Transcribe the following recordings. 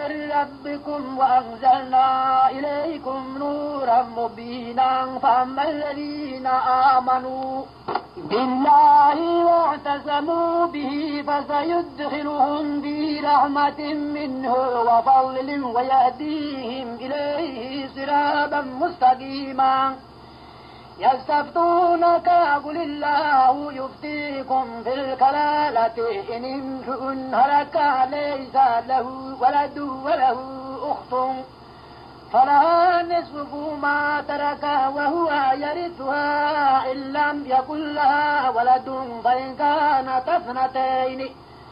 من ربكم وأنزلنا إليكم نورا مبينا فأما الذين آمنوا بالله واعتصموا به فسيدخلهم في رحمة منه وفضل ويهديهم إليه صراطا مستقيما يستفتونك قل الله يفتيكم في الكلالة إن امرؤ هلك ليس له ولد وله أخت فلها نصف ما ترك وهو يرثها إن لم يكن لها ولد فإن كانت اثنتين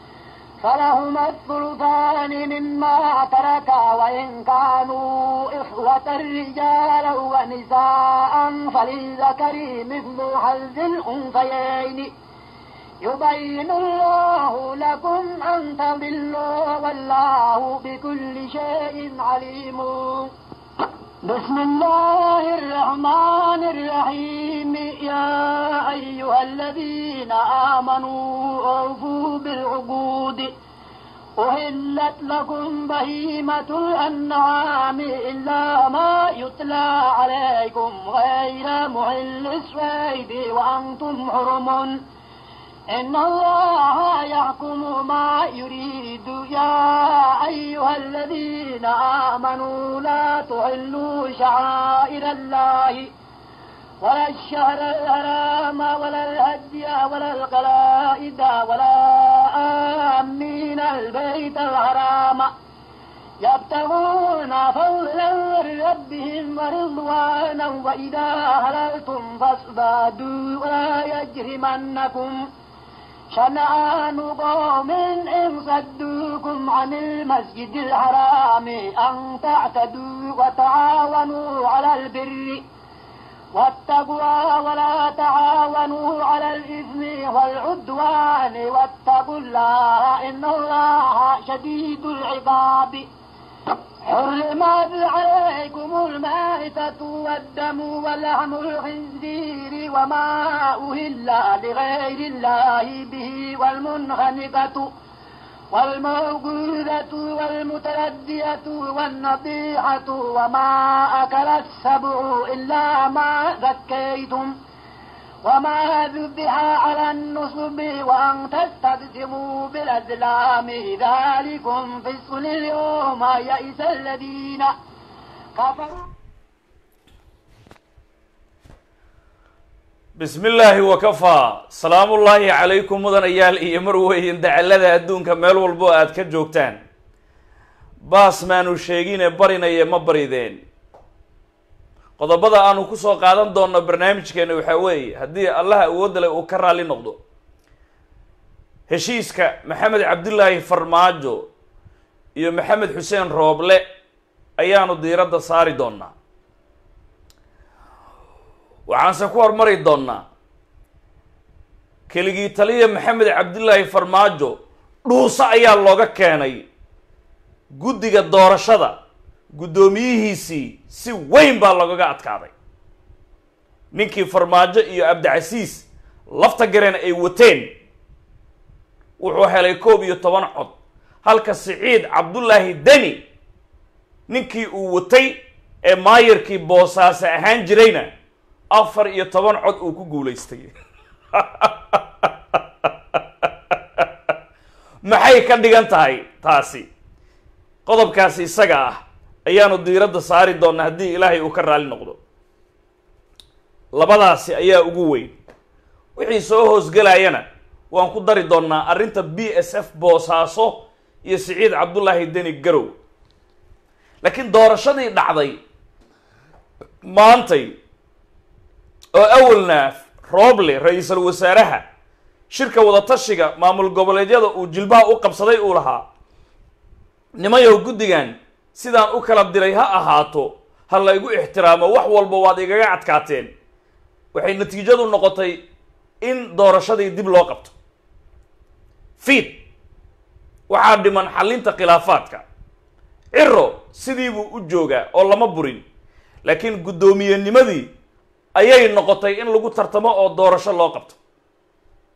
فلهما الثلثان مما ترك وإن كانوا إخوة رجالا ونساء فللذكر مثل حظ الأنثيين يبين الله لكم أن تضلوا والله بكل شيء عليم بسم الله الرحمن الرحيم يا أيها الذين آمنوا أوفوا بالعقود أهلت لكم بهيمة الأنعام إلا ما يتلى عليكم غير محل الصيد وأنتم حرم إن الله يحكم ما يريد يا أيها الذين آمنوا لا تحلوا شعائر الله ولا الشهر الحرام ولا الهدي ولا القلائد ولا آمين البيت الحرام يبتغون فضلا من ربهم ورضوانا وإذا هللتم فاصطادوا ولا يجرمنكم شنآن قوم إن صدوكم عن المسجد الحرام أن تعتدوا وتعاونوا على البر والتقوى ولا تعاونوا على الإثم والعدوان واتقوا الله إن الله شديد العقاب حرمت عليكم المائتة والدم ولحم الخنزير وما أهل لغير الله به والمنخنقة والموقوذة والمتردية والنطيحة وما أكل السبع إلا ما ذكيتم وما ذبح على النصب وأن تستقسموا بالأزلام ذلكم فسق اليوم يئس الذين كفروا bismi illaahi wakafaa salaamullaahi calaykum mudanayaal iyo marweyn dacalada adduunka meel walbo aad ka joogtaan baas maanu sheegine barinaye ma barideen qodobada aanu kusoo qaadan doonno barnaamijkeena waxaa weeye haddii allaha awoodda leh uu ka raalli noqdo heshiiska maxamed cabdilaahi farmaajo iyo maxamed xuseen rooble ayaanu diiradda saari doonaa waxaanse ku hormari doonnaa keligii taliya maxamed cabdilaahi farmaajo dhuuso ayaa looga keenay guddiga doorashada guddoomiyihiisii si weyn baa loogaga adkaaday ninkii farmaajo iyo abdicasiis lafta gareen ay wateen wuxuu helay koob iyo toban cod halka siciid cabdullaahi deni ninkii uu watay ee maayarkii boosaase ahaan jirayna afar iyo toban cod uu ku guulaystay maxay ka dhigan tahay taasi qodobkaasi isaga ah ayaanu diiradda saari doonaa haddii ilaahay uu ka raali noqdo labadaasi ayaa ugu weyn wixii soo hoosgelayana waan ku dari doonaa arrinta b s f boosaaso iyo siciid cabdullaahi deni garow laakiin doorashadii dhacday maantay oo awalna rooble ra-iisul wasaaraha shirka wadatashiga maamul goboleedyada uu jilbaha u qabsaday uu lahaa nimayow guddigan sidaan u kala diray ha ahaato ha la igu ixtiraamo wax walba waad igaga adkaateen waxay natiijadu noqotay in doorashadii dib loo qabto fiid waxaa dhiman xallinta khilaafaadka ciro sidiibuu u joogaa oo lama burin laakiin guddoomiyennimadii ayay noqotay in lagu tartamo oo doorasho loo qabto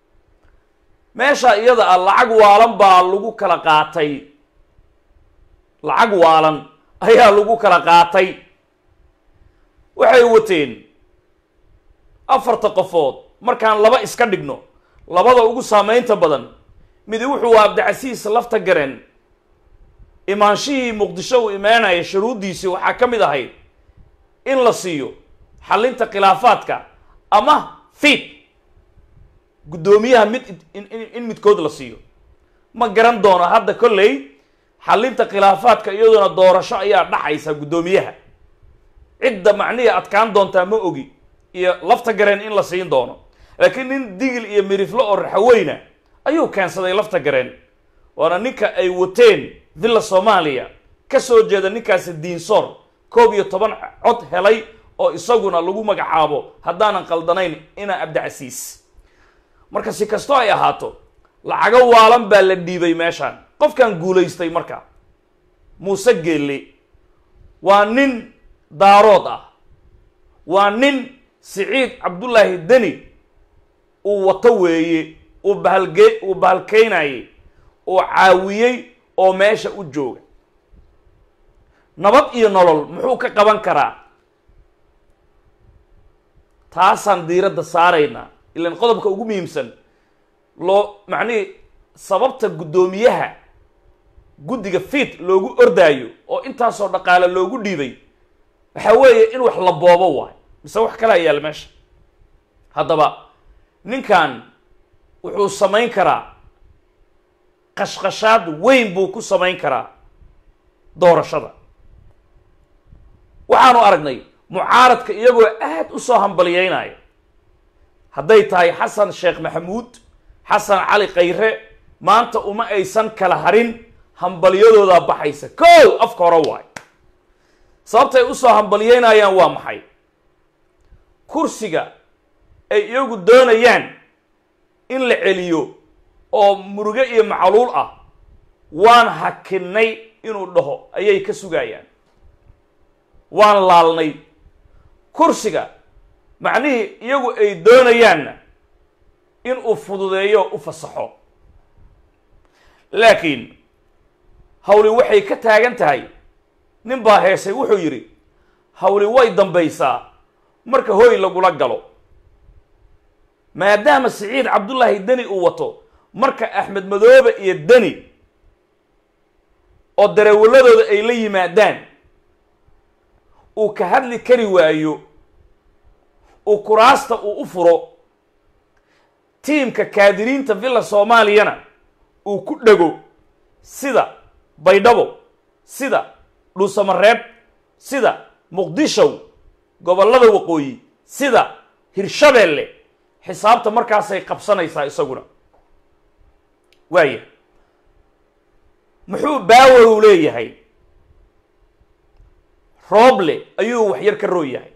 meesha iyada ah lacag waalan baa lagu kala qaatay lacag waalan ayaa lagu kala qaatay waxay wateen afarta qofood markaan laba iska dhigno labada ugu saameynta badan midi wuxuu abdicasiis lafta gareen imaanshihii muqdisho uu imaanaya shuruuddiisii waxaa ka mid ahayd in la siiyo xallinta khilaafaadka ama fiid guddoomiyaha mid in midkood la siiyo ma garan doono hadda kolley xallinta khilaafaadka iyadoona doorasho ayaa dhaxaysa guddoomiyaha cidda macnihii adkaan doontaa ma ogi iyo lafta gareen in la siin doono laakiin nin digil iyo miriflo oo raxaweyna ayuu keensaday lafta gareen waana ninka ay wateen villa soomaaliya ka soo jeeda ninkaasi diinsoor koob iyo toban cod helay oo isaguna lagu magacaabo haddaanan qaldanayn ina abdicasiis marka si kastoo ay ahaato lacago waalan baa la dhiibay meeshaan qofkan guulaystay marka muuse geelle waa nin daarood ah waa nin siciid cabdullaahi deni uu wato weeye uu bahalge uu bahalkeynayey uu caawiyey oo meesha u jooga nabad iyo nolol muxuu ka qaban karaa taasaan diiradda saaraynaa ilan qodobka ugu muhiimsan loo macnihii sababta guddoomiyaha guddiga fiid loogu ordaayo oo intaasoo dhaqaale loogu dhiibay waxaa weeye in wax la boobo waayo mise wax kalaa yaalla meesha haddaba ninkan wuxuu samayn karaa qashqashaad weyn buu ku samayn karaa doorashada waxaanu aragnay mucaaradka iyagoo aad u soo hambaliyeynaya hadday tahay xasan sheekh maxamuud xasan cali khayre maanta uma aysan kala harin hambaliyadoodaa baxaysa kow afka hore waayo sababtay usoo hambaliyeynayaan waa maxay kursiga ay iyagu doonayaan in la celiyo oo muruge iyo macluul ah waan hakinay inuu dhaho ayay ka sugayaan waan laalnay kursiga macnihii iyagu ay doonayaanna inuu fududeeyo u fasaxo laakiin hawli waxay ka taagan tahay nin baa heesay wuxuu yidhi hawli way dambaysaa marka hoy lagula galo maadaama siciid cabdullaahi deni uu wato marka axmed madoobe iyo deni oo dareewaladooda ay la yimaadaan uu ka hadli kari waayo uu kuraasta uu u furo tiimka kaadiriinta villa soomaaliyana uu ku dhego sida baydhabo sida dhuusamareeb sida muqdishow gobollada waqooyi sida hirshabeelle xisaabta markaasay qabsanaysaa isaguna waaya muxuu baawarow leeyahay rooble ayuu waxyar ka roo yahay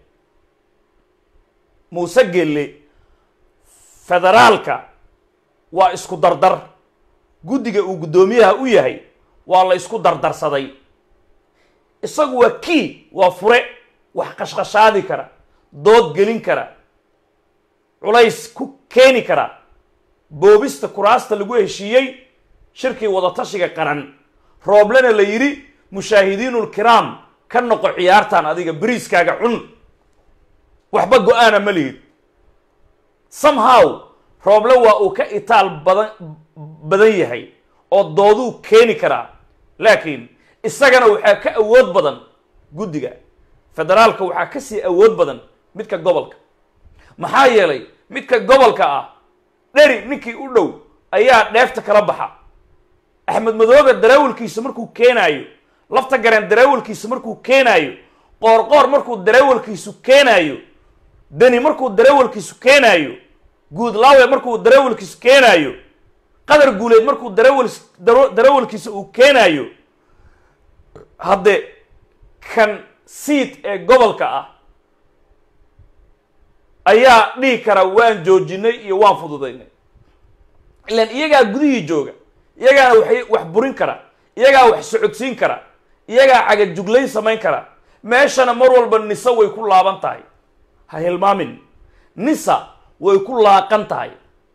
muuse gelle federaalka waa isku dardar guddiga uu guddoomiyaha u yahay waa la isku dardarsaday isagu waa kii waa fure wax qashqashaadi kara dood gelin kara culays ku keeni kara boobista kuraasta lagu heshiiyey shirkii wadatashiga qaran rooblena la yidhi mushaahidiinulkiraam ka noqo ciyaartan adiga beriiskaaga cun waxba go-aana ma lihid somehow rooble waa uu ka itaal badan badan yahay oo dooduu keeni karaa laakiin isagana waxaa ka awood badan guddiga federaalka waxaa ka sii awood badan midka gobolka maxaa yeelay midka gobolka ah dheri ninkii u dhow ayaa dheefta kala baxa axmed madoobe dareewalkiisa markuu keenaayo lafta gareen dareewalkiisa markuu keenaayo qoorqoor markuu dareewalkiisu keenaayo deni markuu dareewalkiisu keenaayo guudlaawe markuu dareewalkiisu keenaayo qadar guuleed markuu dareewal dareewalkiisa uu keenaayo hadde kan siid ee gobolka ah ayaa dhihi kara waan joojinay iyo waan fududaynay ilaan iyagaa gudihii jooga iyagaana waxay wax burin kara iyagaa wax socodsiin kara iyagaa cagajuglayn samayn kara meeshana mar walba nisa way ku laaban tahay ha hilmaamin nisa way ku laaqan tahay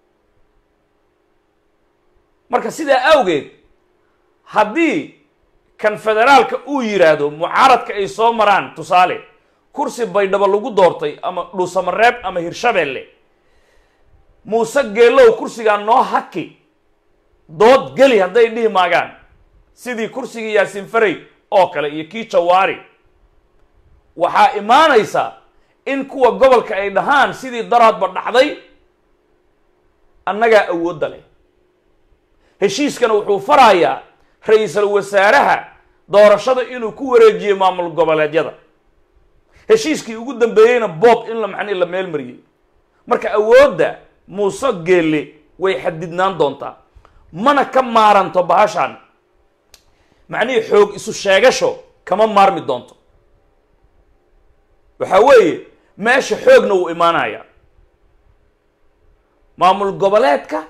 marka sidaa awgeed haddii kan federaalka uu yidhaahdo mucaaradka ay soo maraan tusaale kursi baydhabo lagu doortay ama dhuusamareeb ama hirshabeelle muuse geelow kursigaa noo haki dood geli hadday dhihi maagaan sidii kursigii yaasiin farey oo kale iyo kii jawaari waxaa imaanaysa in kuwa gobolka ay dhahaan sidii daraadba dhacday annagaa awoodda leh heshiiskana wuxuu farayaa ra-iisul wasaaraha doorashada inuu ku wareejiyo maamul goboleedyada heshiiskii ugu dambeeyeyna boob in la macnihi la meel mariyey marka awoodda muuse geelle way xadidnaan doontaa mana ka maaranto bahashan macnihii xoog isu sheegasho kama maarmi doonto waxaa weeye meesha xoogna wuu imaanaya maamul goboleedka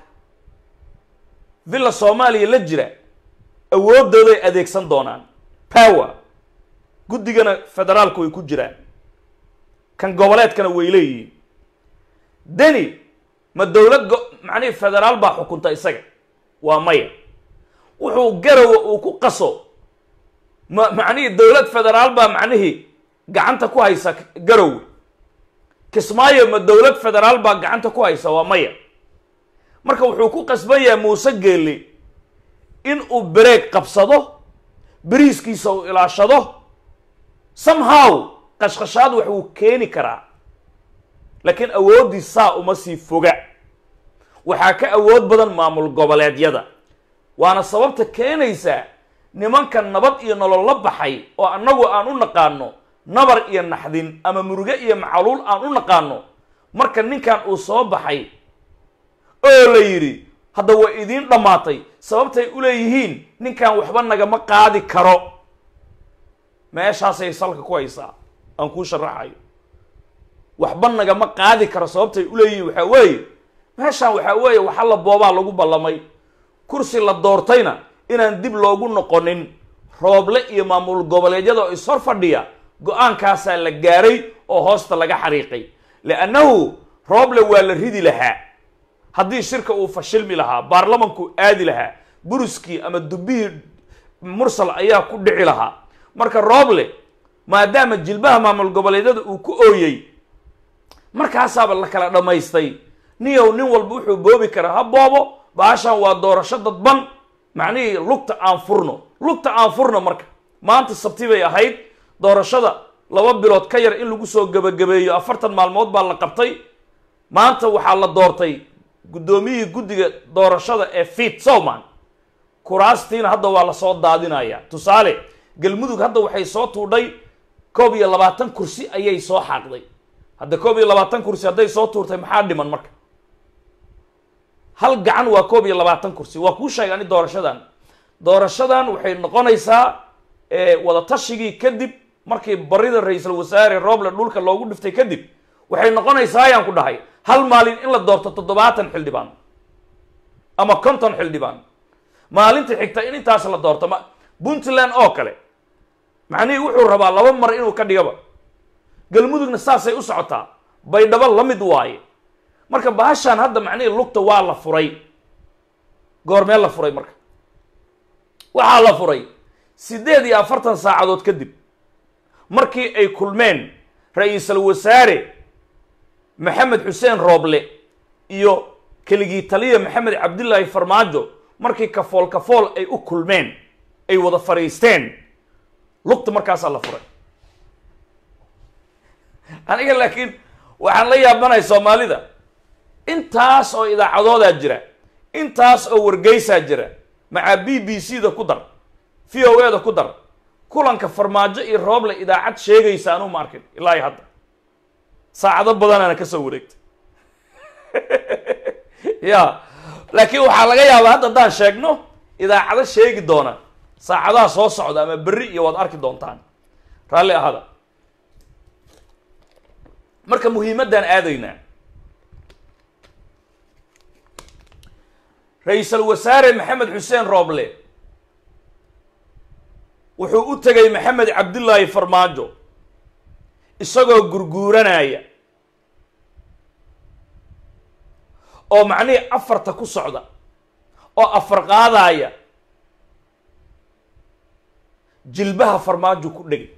villa soomaaliya la jira awooddooday adeegsan doonaan power guddigana federaalka way ku jiraan kan goboleedkana way leeyihiin deni ma dowlad go macnihii federaal baa xukunta isaga waa maya wuxuu garowa uu ku qaso ma macnihii dowlad federaal baa macnihii gacanta ku haysa garowe kismaayo ma dowlad federaal baa gacanta ku haysa waa maya marka wuxuu ku qasban yahay muuse geelle in uu bereeg qabsado beriiskiisa uu ilaashado somehow qashqashaad wax uu keeni karaa laakiin awooddii saa uma sii foga waxaa ka awood badan maamul goboleedyada waana sababta keenaysaa nimanka nabad iyo nolol la baxay oo annagu aan u naqaano nabar iyo naxdin ama muruge iyo macaluul aan u naqaano marka ninkan uu soo baxay oo la yidhi hadda waa idiin dhammaatay sababtay u leeyihiin ninkan waxba nagama qaadi karo meeshaasay salka ku haysaa aan kuu sharaxayo waxba nagama qaadi karo sababtay u leeyihiin waxaa weeye meeshaan waxaa weeye waxa la boobaa lagu ballamay kursi la doortayna inaan dib loogu noqonin rooble iyo maamul goboleedyada oo ishor fadhiya go-aankaasaa la gaaray oo hoosta laga xariiqay liannahu rooble waa la ridi lahaa haddii shirka uu fashilmi lahaa baarlamanku aadi lahaa buruskii ama dubbihii mursal ayaa ku dhici lahaa marka rooble maadaama jilbaha maamul goboleedyada uu ku ooyey markaasaaba la kala dhammaystay niyow nin walba wuxuu boobi karaa ha boobo baashan waa doorasho dadban macnihii lugta aan furno lugta aan furno marka maanta sabti bay ahayd doorashada laba bilood ka yar in lagu soo gebagabeeyo afartan maalmood baa la qabtay maanta waxaa la doortay guddoomiyihii guddiga doorashada ee fiit sowman kuraastiina hadda waa lasoo daadinaya tusaale galmudug hadda waxay soo tuudhay koob iyo labaatan kursi ayay soo xaaqday hadda koob iyo labaatan kursi hadday soo tuurtay maxaa dhiman marka hal gacan waa koob iyo labaatan kursi waa kuu sheegay ani doorashadan doorashadan waxay noqonaysaa wadatashyigii kadib markii barida ra-iisul wasaare roble dhulka loogu dhiftay kadib waxay noqonaysaa ayaan ku dhahay hal maalin in la doorto toddobaatan xildhibaan ama konton xildhibaan maalinta xigta in intaas la doorto ma puntland oo kale macnihii wuxuu rabaa laba mar inuu ka dhigaba galmudugna saasay u socotaa baydhabo la mid waaye marka bahashaan hadda macnihii lugta waa la furay goormee la furay marka waxaa la furay siddeed iyo afartan saacadood kadib markii ay kulmeen ra-iisul wasaare maxamed xuseen rooble iyo keligii taliya maxamed cabdillaahi farmaajo markii kafool kafool ay u kulmeen ay wada fadhiisteen lugta markaasaa la furay aniga laakiin waxaan la yaabanahay soomaalida intaas oo idaacadoodaa jira intaas oo wargeysaa jira macaa b b c da ku dar v o e da ku dar kulanka farmaajo iyo rooble idaacad sheegaysa anuu ma arkin ilaa iyo hadda saacado badanaana ka soo wareegtay ya laakiin waxaa laga yaabaa hadda haddaan sheegno idaacado sheegi doona saacadaha soo socda ama berri iyo waad arki doontaan raalli ahada marka muhiimaddaan aadaynaa ra-iisul wasaare maxamed xuseen rooble wuxuu u tegay maxamed cabdillaahi farmaajo isagoo gurguuranaya oo macnihii afarta ku socda oo afar qaadaya jilbaha farmaajo ku dhegay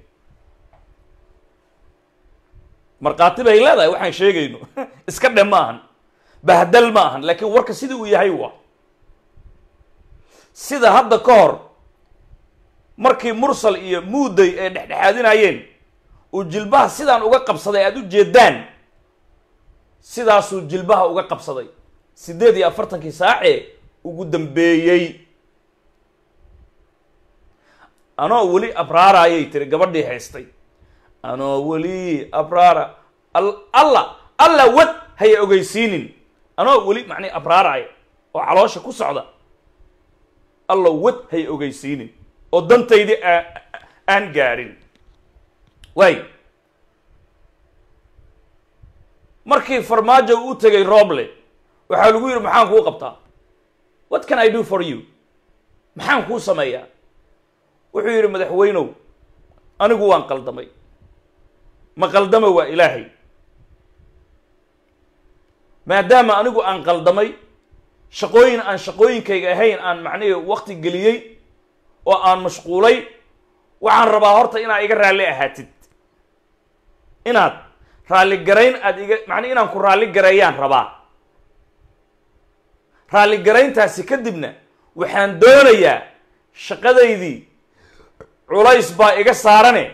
markhaati bay leedahay waxaan sheegayno iska dhe ma ahan bahdal ma ahan laakiin warka sidii uu yahay waa sida hadda ka hor markii mursal iyo muuday ay dhexdhexaadinayeen uu jilbaha sidaan uga qabsaday aada u jeedaan sidaasuu jilbaha uga qabsaday siddeed iyo afartankii saacee ugu dambeeyey anoo weli abraarayay tiri gabadhii haystay anoo weli abraara alla alla wad haya ogeysiinin anoo weli macnii abraaraya oo caloosha ku socda alla wad haya ogeysiinin oo dantaydii aan gaadhin waay markii farmaajo u tegay roble waxaa lagu yidhi maxaan kuu qabtaa what can i do for you maxaan kuu sameeyaa wuxuu yidhi madaxweynow anigu waan qaldamay ma qaldama waa ilaahay maadaama anigu aan qaldamay shaqooyin aan shaqooyinkayga ahayn aan macnihii wakti geliyey oo aan mashquulay waxaan rabaa horta inaad iga raalli ahaatid inaad raalli garayn aada iga macnii inaan ku raalli gareeyaan rabaa raalli garayntaasi kadibna waxaan doonayaa shaqadaydii culays baa iga saarane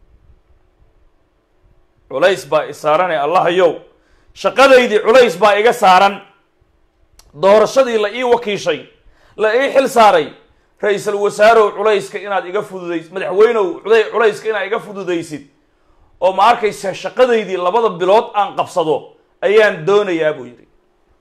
culays baa i saarane allahayow shaqadaydii culays baa iga saaran doorashadii la ii wakiishay la ii xil saaray ra-iisul wasaarow culayska inaad iga fududays madaxweynow cuday culayska inaad iga fududaysid oo ma arkaysa shaqadaydii labada bilood aan qabsado ayaan doonayaa buu yidhi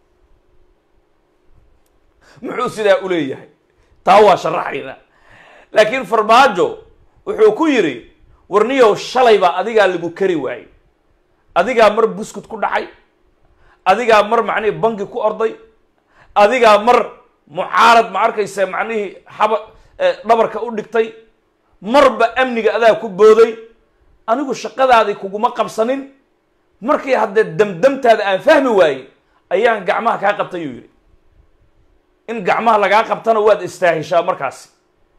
muxuu sidaa u leeyahay taa waa sharaxayna laakiin farmaajo wuxuu ku yidhi warniyow shalay baa adigaa lagu kari waayey adigaa mar buskut ku dhacay adigaa mar macnihii bangi ku orday adigaa mar mucaarad ma arkaysa macnihii xaba dhabarka u dhigtay marba amniga adaa ku booday anigu shaqadaadii kuguma qabsanin markii haddee damdamtaada aan fahmi waayey ayaan gacmaha kaa qabtay yuu yidhi in gacmaha lagaa qabtana waad istaahishaa markaasi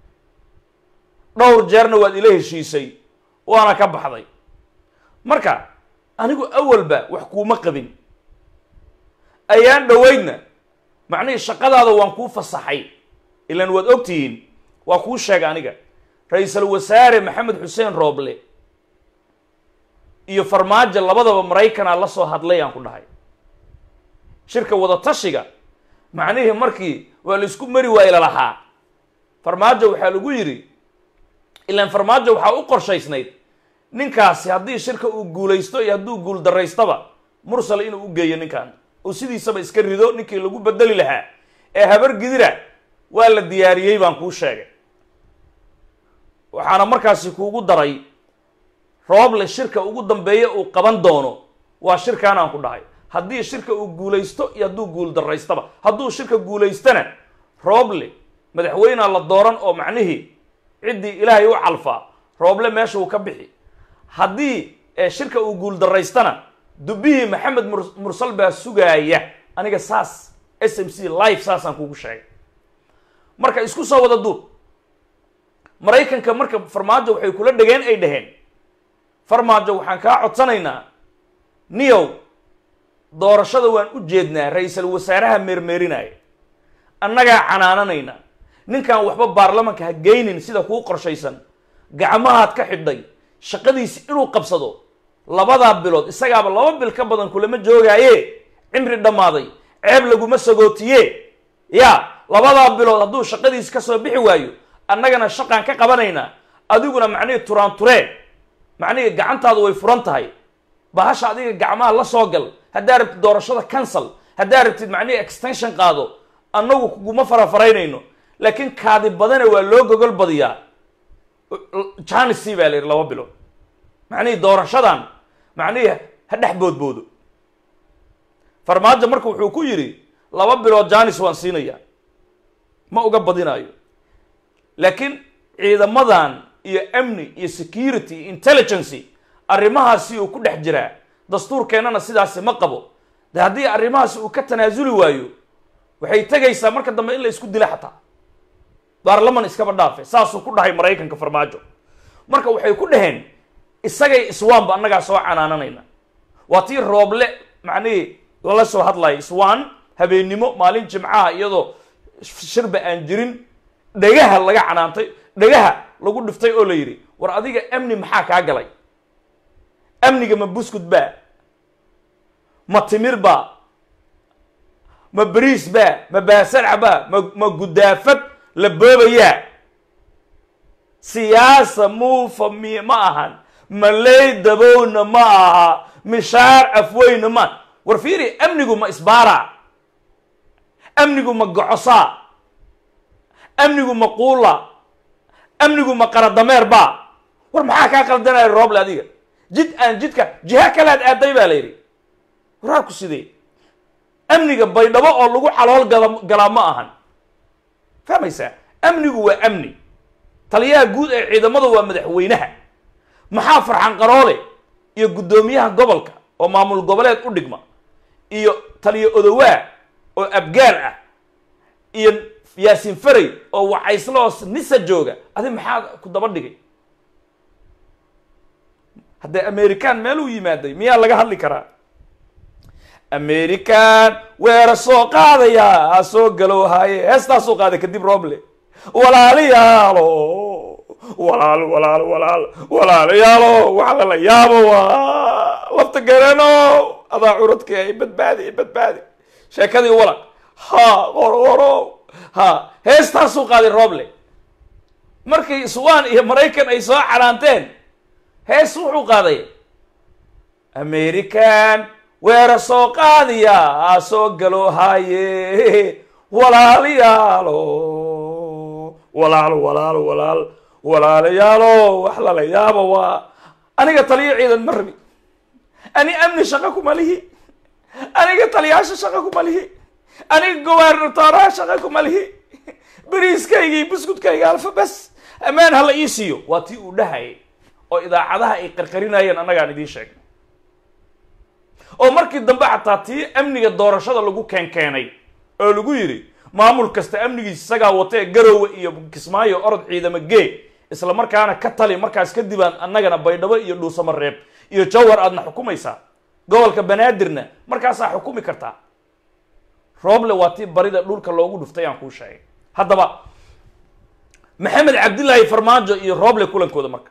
dhowr jeerna waad ila heshiisay waana ka baxday marka anigu awalba wax kuuma qabin ayaan dhoweydna macnihii shaqadaada waan kuu fasaxay ilaan waad ogtihiin waa kuu sheega aniga ra-iisul wasaare maxamed xuseen rooble iyo farmaajo labadaba maraykanaa la soo hadlay aan ku dhahay shirka wadatashiga macnihii markii waa la isku mari waaye lalahaa farmaajo waxaa lagu yidhi ilaan farmaajo waxaa u qorshaysnayd ninkaasi haddii shirka uu guulaysto iyo hadduu guul daraystaba mursal inuu u geeyo ninkan oo sidiisaba iska rido ninkii lagu bedeli lahaa ee habar gidira waa la diyaariyey baan kuu sheegay waxaana markaasi kuugu daray rooble shirka ugu dambeeya uu qaban doono waa shirkaan aan ku dhahay haddii shirka uu guulaysto iyo hadduu guul daraystaba hadduu shirka guulaystana rooble madaxweynea la dooran oo macnihii ciddii ilaahay u calfaa rooble meesha uu ka bixi haddii shirka uu guul daraystana dubbihii maxamed mursal baa sugaaya aniga saas s m c live saasaan kugu sheegay marka isku soo wada duub maraykanka marka farmaajo waxay kula dhegeen ay dhaheen farmaajo waxaan kaa codsanaynaa niyow doorashada waan u jeednaa ra-iisul wasaaraha meermeerinaya annagaa canaananayna ninkan waxba baarlamanka ha geynin sida kuu qorshaysan gacmahaad ka xidhay shaqadiisi inuu qabsado labadaa bilood isagaaba laba bil ka badan kulama joogaaye cimri dhammaaday ceeb laguma sagootiye ya labadaa bilood hadduu shaqadiisi ka soo bixi waayo annagana shaqaan ka qabanaynaa adiguna macnihii turaanturee macnihii gacantaadu way furan tahay bahasha adiga gacmaha la soo gal haddaa rabtid doorashada cancel haddaa rabtid macnihii extension qaado annagu kuguma farafaraynayno laakiin kaadi badana waa loo gogol badiyaa janisi baa la yidhi laba bilood macnihii doorashadan macnihii ha dhex boodboodo farmaajo marka wuxuu ku yidhi laba bilood janis waan siinayaa ma uga badinaayo laakiin ciidamadan iyo amni iyo security iyo intelligency arrimahaasi uu ku dhex jiraa dastuurkeennana sidaasi ma qabo de haddii arrimahaasi uu ka tanaasuli waayo waxay tegaysaa marka dambe in la isku dila xataa baarlaman iskaba dhaafe saasuu ku dhahay maraykanka farmaajo marka waxay ku dhaheen isagay iswaanba annagaa soo canaananayna waa tii rooble macnihii lala soo hadlayo iswaan habeennimo maalin jimcaha iyadoo shirba aan jirin dhegaha laga canaantay dhegaha lagu dhiftay oo la yidhi war adiga amni maxaa kaa galay amniga ma buskud baa ma timir baa ma bariis baa ma baasarca baa ma ma gudaafad la boobayaa siyaasa muufa mi ma ahan maley dabowna ma aha mishaar afweyna ma war fiiri amnigu ma isbaara amnigu ma gocosaa amnigu ma quula amnigu ma qaradameer baa war maxaa kaa qaldanaya rooble adiga jid aan jidka jiha kalaad aaday baa la yidhi waraarku sidee amniga baydhabo oo lagu xalool gala galaa ma ahan fahmaysaa amnigu waa amni taliyaha guud ee ciidamadu waa madaxweynaha maxaa farxan qaroole iyo guddoomiyaha gobolka oo maamul goboleed u dhigma iyo taliyo odowaa oo abgaar ah iyo yaasiin faray oo wacayslo oo nisa jooga adi maxaa ku daba dhigay haddee american meel uu yimaaday miyaa laga hadli karaa american weera soo qaadaya ha soo galow haaye heestaasoo qaaday kadib roble walaalayaalo walaal walaal walaal walaalayaalo waxa lala yaabo waa lafta garano adaa curadka ay badbaadi i badbaadi sheekadii walaq ha qorqoro ha heestaasuu qaaday roble markii iswaan iyo maraykan ay soo canaanteen hees wuxuu qaaday american weera soo qaadiya ha soo galo haaye walaalayaalo walaal walaal walaal walaalayaalo wax lala yaabo waa aniga taliyo ciidan ma rabi ani amni shaqo kuma lihi aniga taliyaasha shaqo kuma lihi aniga gobernatoraha shaqo kuma lihi beriiskayga iyo buskudkayga alfa bes ammaan hala ii siiyo waa tii uu dhahayay oo idaacadaha ay qarqarinayeen annagaan idiin sheegay oo markii dambe xataa tii amniga doorashada lagu keenkeenay oo lagu yidhi maamul kasta amnigiisa isagaa wata ee garowe iyo kismaayo orod ciidamo gee isla markaana ka tali markaas kadibaan annagana baydhabo iyo dhuusamo reeb iyo jawhar aadna xukumaysaa gobolka banaadirna markaasaa xukumi kartaa rooble waa tii barida dhulka loogu dhuftay aan kuu sheegay haddaba maxamed cabdillaahi farmaajo iyo rooble kulankooda marka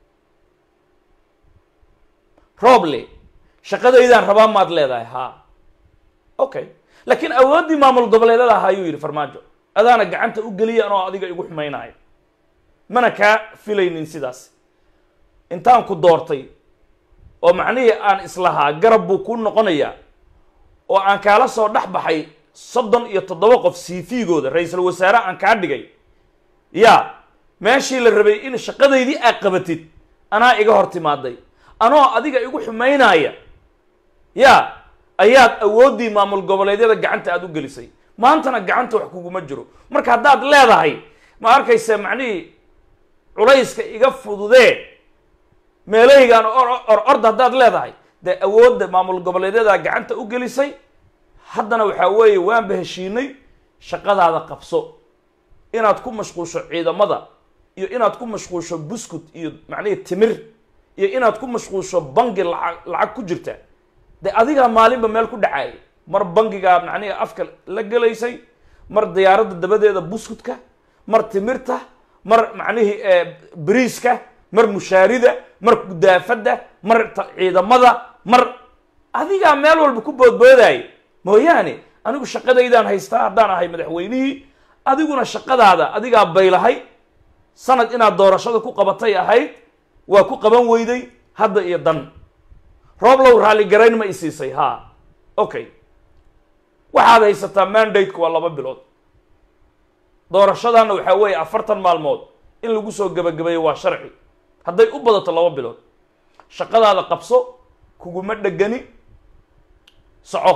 rooble shaqadaydaan rabaa maad leedahay ha okay laakiin awooddii maamul goboleedada ahaa ayuu yidhi farmaajo adaana gacanta u geliya anoo adiga igu xumaynayo mana kaa filaynin sidaas intaan ku doortay oo macnihii aan islahaa garab buu ku noqonayaa oo aan kaala soo dhex baxay soddon iyo toddoba qof cv-gooda ra-iisul wasaare aan kaa dhigay yaa meeshii la rabay in shaqadaydii aad qabatid anaa iga hor timaaday anoo adiga igu xumaynaya yaa ayaad awooddii maamul goboleedyada gacanta aada u gelisay maantana gacanta wax kuguma jiro marka haddaad leedahay ma arkaysa macnihii culayska iga fududee meelahaygaan or orda haddaad leedahay dee awoodda maamul goboleedyadaa gacanta u gelisay haddana waxaa weeye waanba heshiinay shaqadaada qabso inaad ku mashquusho ciidamada iyo inaad ku mashquusho buskut iyo macnihii timir iyo inaad ku mashquusho bangi lacag lacag ku jirta de adigaa maalinba meel ku dhacaayay mar bangigaa macnihi afka la gelaysay mar diyaaradda dabadeeda buskutka mar timirta mar macnihii beriiska mar mushaarida mar gudaafadda mar ciidamada mar adigaa meel walba ku boodboodaayay mooyaane anigu shaqadaydaan haystaa haddaan ahay madaxweynihii adiguna shaqadaada adigaa baylahay sanad inaad doorashada ku qabatay ahayd waa ku qaban weyday hadda iyo dan rooblow raalligarayn ma isiisay ha okay waxaad haysataa mandate-ku waa laba bilood doorashadana waxaa weeye afartan maalmood in lagu soo gebagabeeyo waa sharci hadday u badato laba bilood shaqadaada qabso kuguma dhegani soco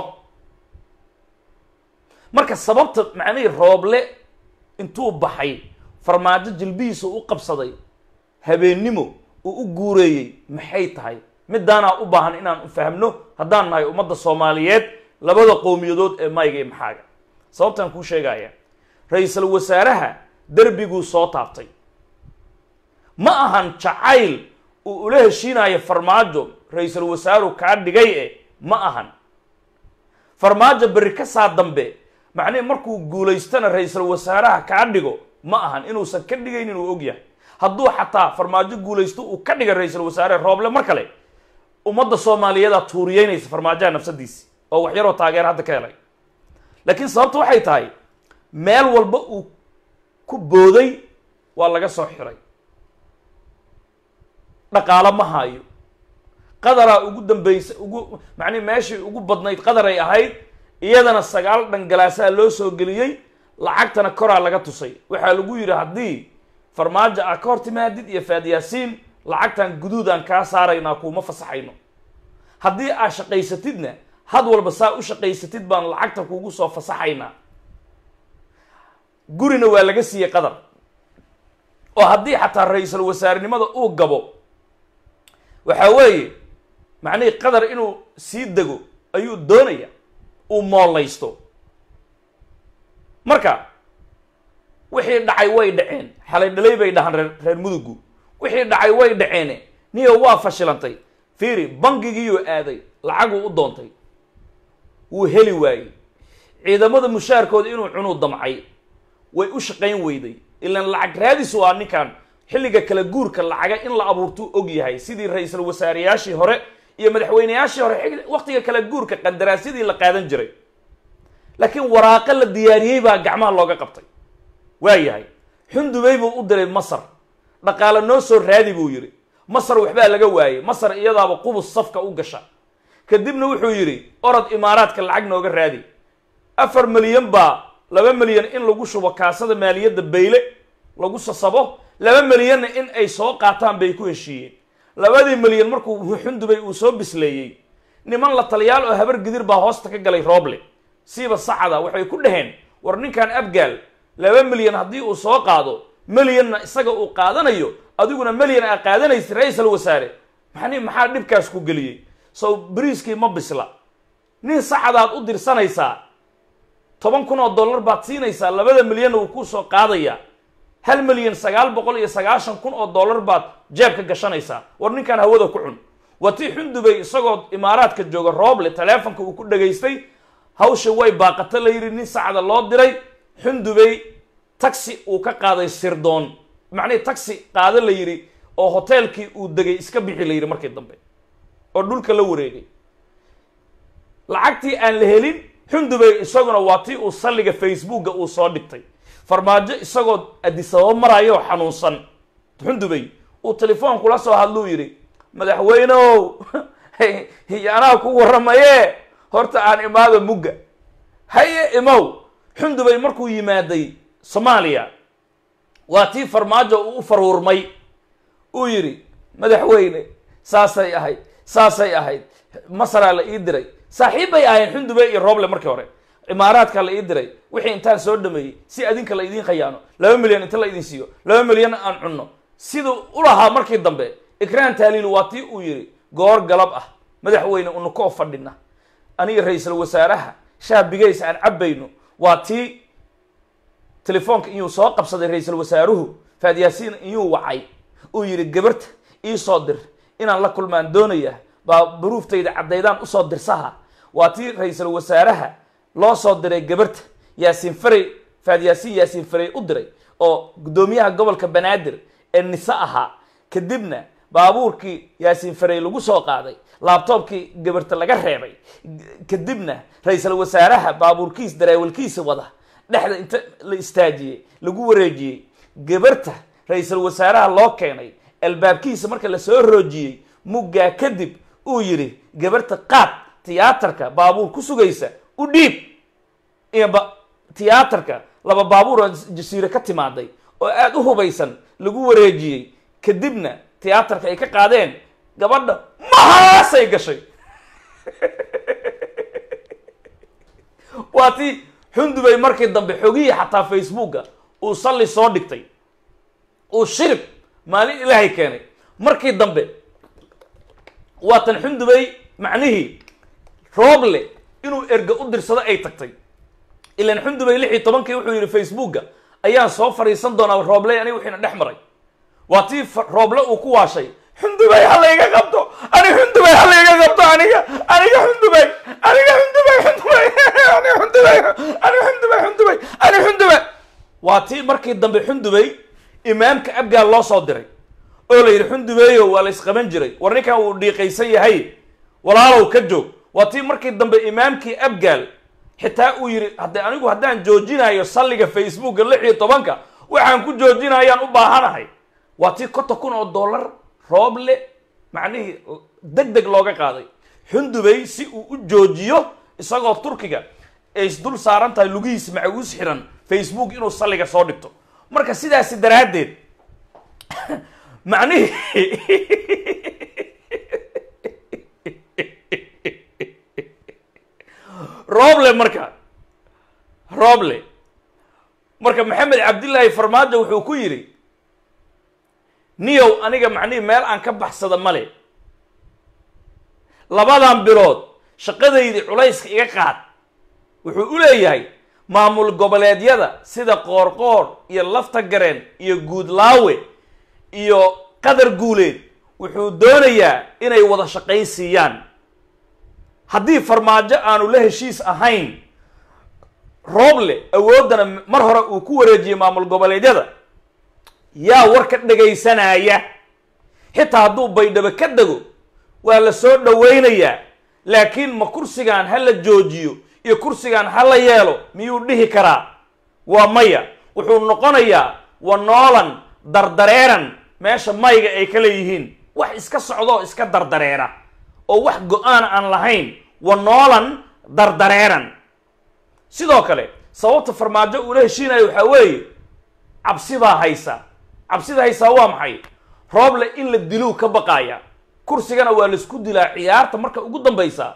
marka sababta macnihii rooble intuu baxay farmaajo jilbihiisa u qabsaday habeennimo uu u guureeyey maxay tahay midaanaa u baahan inaan fahmno haddaan nahay ummadda soomaaliyeed labada qowmiyadood ee mayga iyo maxaaga sababtaan kuu sheegaya ra-iisul wasaaraha derbiguu soo taabtay ma ahan jacayl uu ula heshiinayo farmaajo ra-iisul wasaaru kaa dhigay e ma ahan farmaajo berri ka saa dambe macnihi markuu guulaystana ra-iisul wasaaraha kaa dhigo ma ahan inuusan ka dhigaynin uu og yahay hadduu xataa farmaajo guulaysto uu ka dhiga ra-iisul wasaare rooble mar kale ummadda soomaaliyeedaa tuuriyeynaysa farmaajaha nafsadiisi oo wax yaroo taageer hadda ka helay laakiin sababta waxay tahay meel walba uu ku booday waa laga soo xiray dhaqaalo ma haayo qadaraa ugu dambaysa ugu macnihi meeshii ugu badnayd qadaray ahayd iyadana sagaal dhangalaasaa loo soo geliyey lacagtana koraa laga tusay waxaa lagu yidhi haddii farmaajo aa ka hor timaadid iyo faadyaasiin lacagtan guduudaan kaa saaraynaa kuuma fasaxayno haddii aa shaqaysatidna had walba saa u shaqaysatid baan lacagta kuugu soo fasaxaynaa gurina waa laga siiyey qadar oo haddii xataa ra-iisul wasaarenimada uu gabo waxaa weeye macnihii qadar inuu sii dego ayuu doonaya uu moollaysto marka wixii dhacay way dhaceen xalay dhalay bay dhahaan reer reer mudugu wixii dhacay way dhaceene niyo waa fashilantay fiiri bangigiiyuu aaday lacaguu u doontay wuu heli waayey ciidamada mushaarkooda inuu cunuu damcay way u shaqayn weyday ilaan lacag raadis waa ninkan xilliga kala guurka lacaga in la abuurtuu og yahay sidii ra-iisul wasaareyaashii hore iyo madaxweyneyaashii hore xig- waqtiga kala guurka qandaraasyadii la qaadan jiray laakiin waraaqo la diyaariyey baa gacmaha looga qabtay waa yahay xundubey buu u diray masar dhaqaale noo soo raadi buu yidhi masar waxbaa laga waayey masar iyadaaba qubus safka u gasha kadibna wuxuu yidhi orod imaaraadka lacag nooga raadi afar milyan baa laba milyan in lagu shubo kaasada maaliyadda bayle lagu sasabo laba milyanna in ay soo qaataan bay ku heshiiyeen labadii milyan markuu xundubay uu soo bisleeyey niman la taliyaal oo habar gidir baa hoosta ka galay rooble siiba sacada waxay ku dhaheen war ninkan abgaal laba milyan haddii uu soo qaado milyanna isaga uu qaadanayo adiguna milyan aa qaadanaysa ra-iisul wasaare maxni maxaa dhibkaas ku geliyey sow bariiskii ma bisla nin sacadaad u dirsanaysaa toban kun oo dollar baad siinaysaa labada milyanna wuu ku soo qaadayaa hal milyan sagaal boqol iyo sagaashan kun oo dollar baad jeebka gashanaysaa war ninkan hawada ku cun waa tii xundubay isagoo imaaraadka jooga rooble taleefonka uu ku dhagaystay hawsha way baaqata la yidhi nin sacda loo diray xundubay taxi uu ka qaaday sirdoon macnihii taxi qaado la yidhi oo hoteelkii uu degay iska bixi la yidhi markii dambe oo dhulka la wareegay lacagtii aan la helin xundubay isaguna waa tii uu salliga facebooka uu soo dhigtay farmaajo isagoo adisababo maraayo oo xanuunsan xundubay uu telefoonkula soo hadluu yidhi madaxweyneow iyo anaa ku warramaye horta aan imaado mugga haye imow xundubay markuu yimaaday soomaaliya waa tii farmaajo uu u faruurmay uu yidhi madaxweyne saasay ahayd saasay ahayd masaraa la ii diray saaxiib bay ahayn xundubey iyo rooble markii hore imaaraadka la ii diray wixii intaan soo dhameeyey si adinka la idiin khayaano laba milyan inta la idin siiyo laba milyan aan cunno siduu u lahaa markii dambe ikraan taaliil waa tii uu yidhi goor galab ah madaxweyne unukoo fadhina aniga ra-iisul wasaaraha shaabigays aan cabbayno waa tii telefoonka iyuu soo qabsaday ra-iisul wasaaruhu faadyaasiin iyuu wacay uu yidhi gabarta ii soo dir inaan la kulmaan doonaya baa baruuftayda caddaydaan usoo dirsaha waa tii ra-iisul wasaaraha loo soo diray gabarta yaasiin farey faadyaasiin yaasiin farey u diray oo guddoomiyaha gobolka banaadir ee nise ahaa kadibna baabuurkii yaasiin farey lagu soo qaaday laabtoobkii gabarta laga reebay kadibna ra-iisul wasaaraha baabuurkiis dareewalkiisa wada dhexda inta la istaajiyey lagu wareejiyey gabarta ra-iisul wasaaraha loo keenay albaabkiisa marka lasoo roojiyey muggaa kadib uu yidhi gabarta qaad tiyaatarka baabuur ku sugaysa u dhiib iyo ba tiyaatarka laba baabuur oo jasiire ka timaaday oo aada u hubaysan lagu wareejiyey kadibna tiyaatarka ay ka qaadeen gabadha mahaasay gashay waa tii xundubay markii dambe xogihii xataa facebooka uu salli soo dhigtay uu shirib maalin ilaahay keenay markii dambe waatan xundubay macnihii rooble inuu erga u dirsado ay tagtay ilan xundubay lix iyo tobankii wuxuu yidhi facebooka ayaan soo fadhiisan doonaa roobley aniga wixiina dhex maray waa tii rooble uu ku waashay xundubay ha layga qabto ani xundubay ha layga qabto aniga aniga xundubay aniga xundubay xundubay ani xundubay ani xundubay xundubay ani xundubay waa tii markii dambe xundubay imaamka abgaal loo soo diray oo la yidhi xundubeeyo waa la isqaban jiray war ninkan wuu dhiiqaysan yahay walaalow ka joog waa tii markii dambe imaamkii abgaal xitaa uu yidhi hadde anigu haddaan joojinayo salliga facebooka lix iyo tobanka waxaan ku joojinayaan u baahanahay waa tii konton kun oo dollar rooble macnihii deg deg looga qaaday xundubay si uu u joojiyo isagoo turkiga ay isdul saaran tahay lugihiis macaguus xiran facebook inuu salliga soo dhigto marka sidaasi daraaddeed macnihii roble marka roble marka maxamed cabdillaahi farmaajo wuxuu ku yidhi niyow aniga macnihii meel aan ka baxsada male labadan bilood shaqadaydii culayska iga qaad wuxuu u leeyahay maamul goboleedyada sida qoorqoor iyo lafta gareen iyo guudlaawe iyo qadar guuleed wuxuu doonayaa inay wada shaqayn siiyaan haddii farmaajo aanu la heshiis ahayn rooble awooddana mar hore uu ku wareejiyey maamul goboleedyada yaa war ka dhegaysanaya xitaa hadduu baydhabo ka dego waa la soo dhowaynayaa laakiin ma kursigan ha la joojiyo iyo kursigan ha la yeelo miyuu dhihi karaa waa maya wuxuu noqonayaa wa noolan dardareeran meesha mayga ay ka leeyihiin wax iska socdoo iska dardareera oo wax go-aan aan lahayn wa noolan dardareeran sidoo kale sababta farmaajo uula heshiinayo waxaa weeye cabsi baa haysa cabsida haysaa waa maxay rooble in la diluu ka baqaaya kursigana waa laisku dilaa ciyaarta marka ugu dambaysa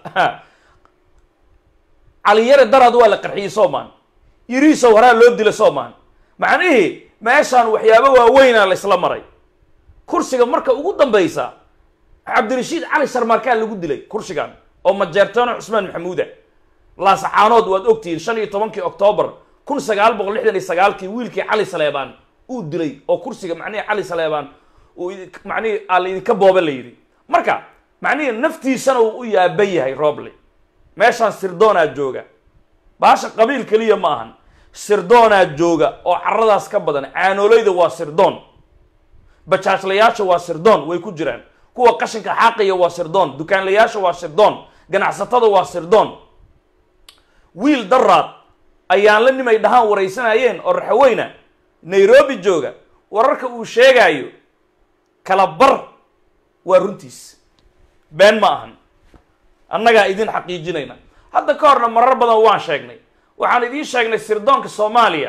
caliyare daraad waa la qarxiyey soomaan yiriisow horaa loo dila soomaan macnihii meeshaan waxyaabo waaweynaa laysla maray kursiga marka ugu dambaysa cabdirashiid cali sharmaarkaa lagu dilay kursigan oo majeertoono cusmaan maxamuuda laasacaanood waad ogtihiin shan iyo tobankii octoobar kun sagaal boqol lixdan iyo sagaalkii wiilkii cali saleebaan uu dilay oo kursiga macnihii cali saleebaan uu macnihii aa laydinka booba la yidhi marka macnihii naftiisana uu u yaaban yahay roble meeshaan sirdoonaa jooga baasha qabiil keliya ma ahan sirdoonaa jooga oo caradaas ka badan caanooleyda waa sirdoon bajaajlayaasha waa sirdoon way ku jiraan kuwa qashinka xaaqaya waa sirdoon dukaanlayaasha waa sirdoon ganacsatada waa sirdoon wiil daraad ayaan la nimay dhahaan waraysanayeen oo raxaweyna nairobi jooga wararka uu sheegaayo kala bar waa runtiis been ma ahan annagaa idin xaqiijinayna hadda ka horna marar badan waan sheegnay waxaan idiin sheegnay sirdoonka soomaaliya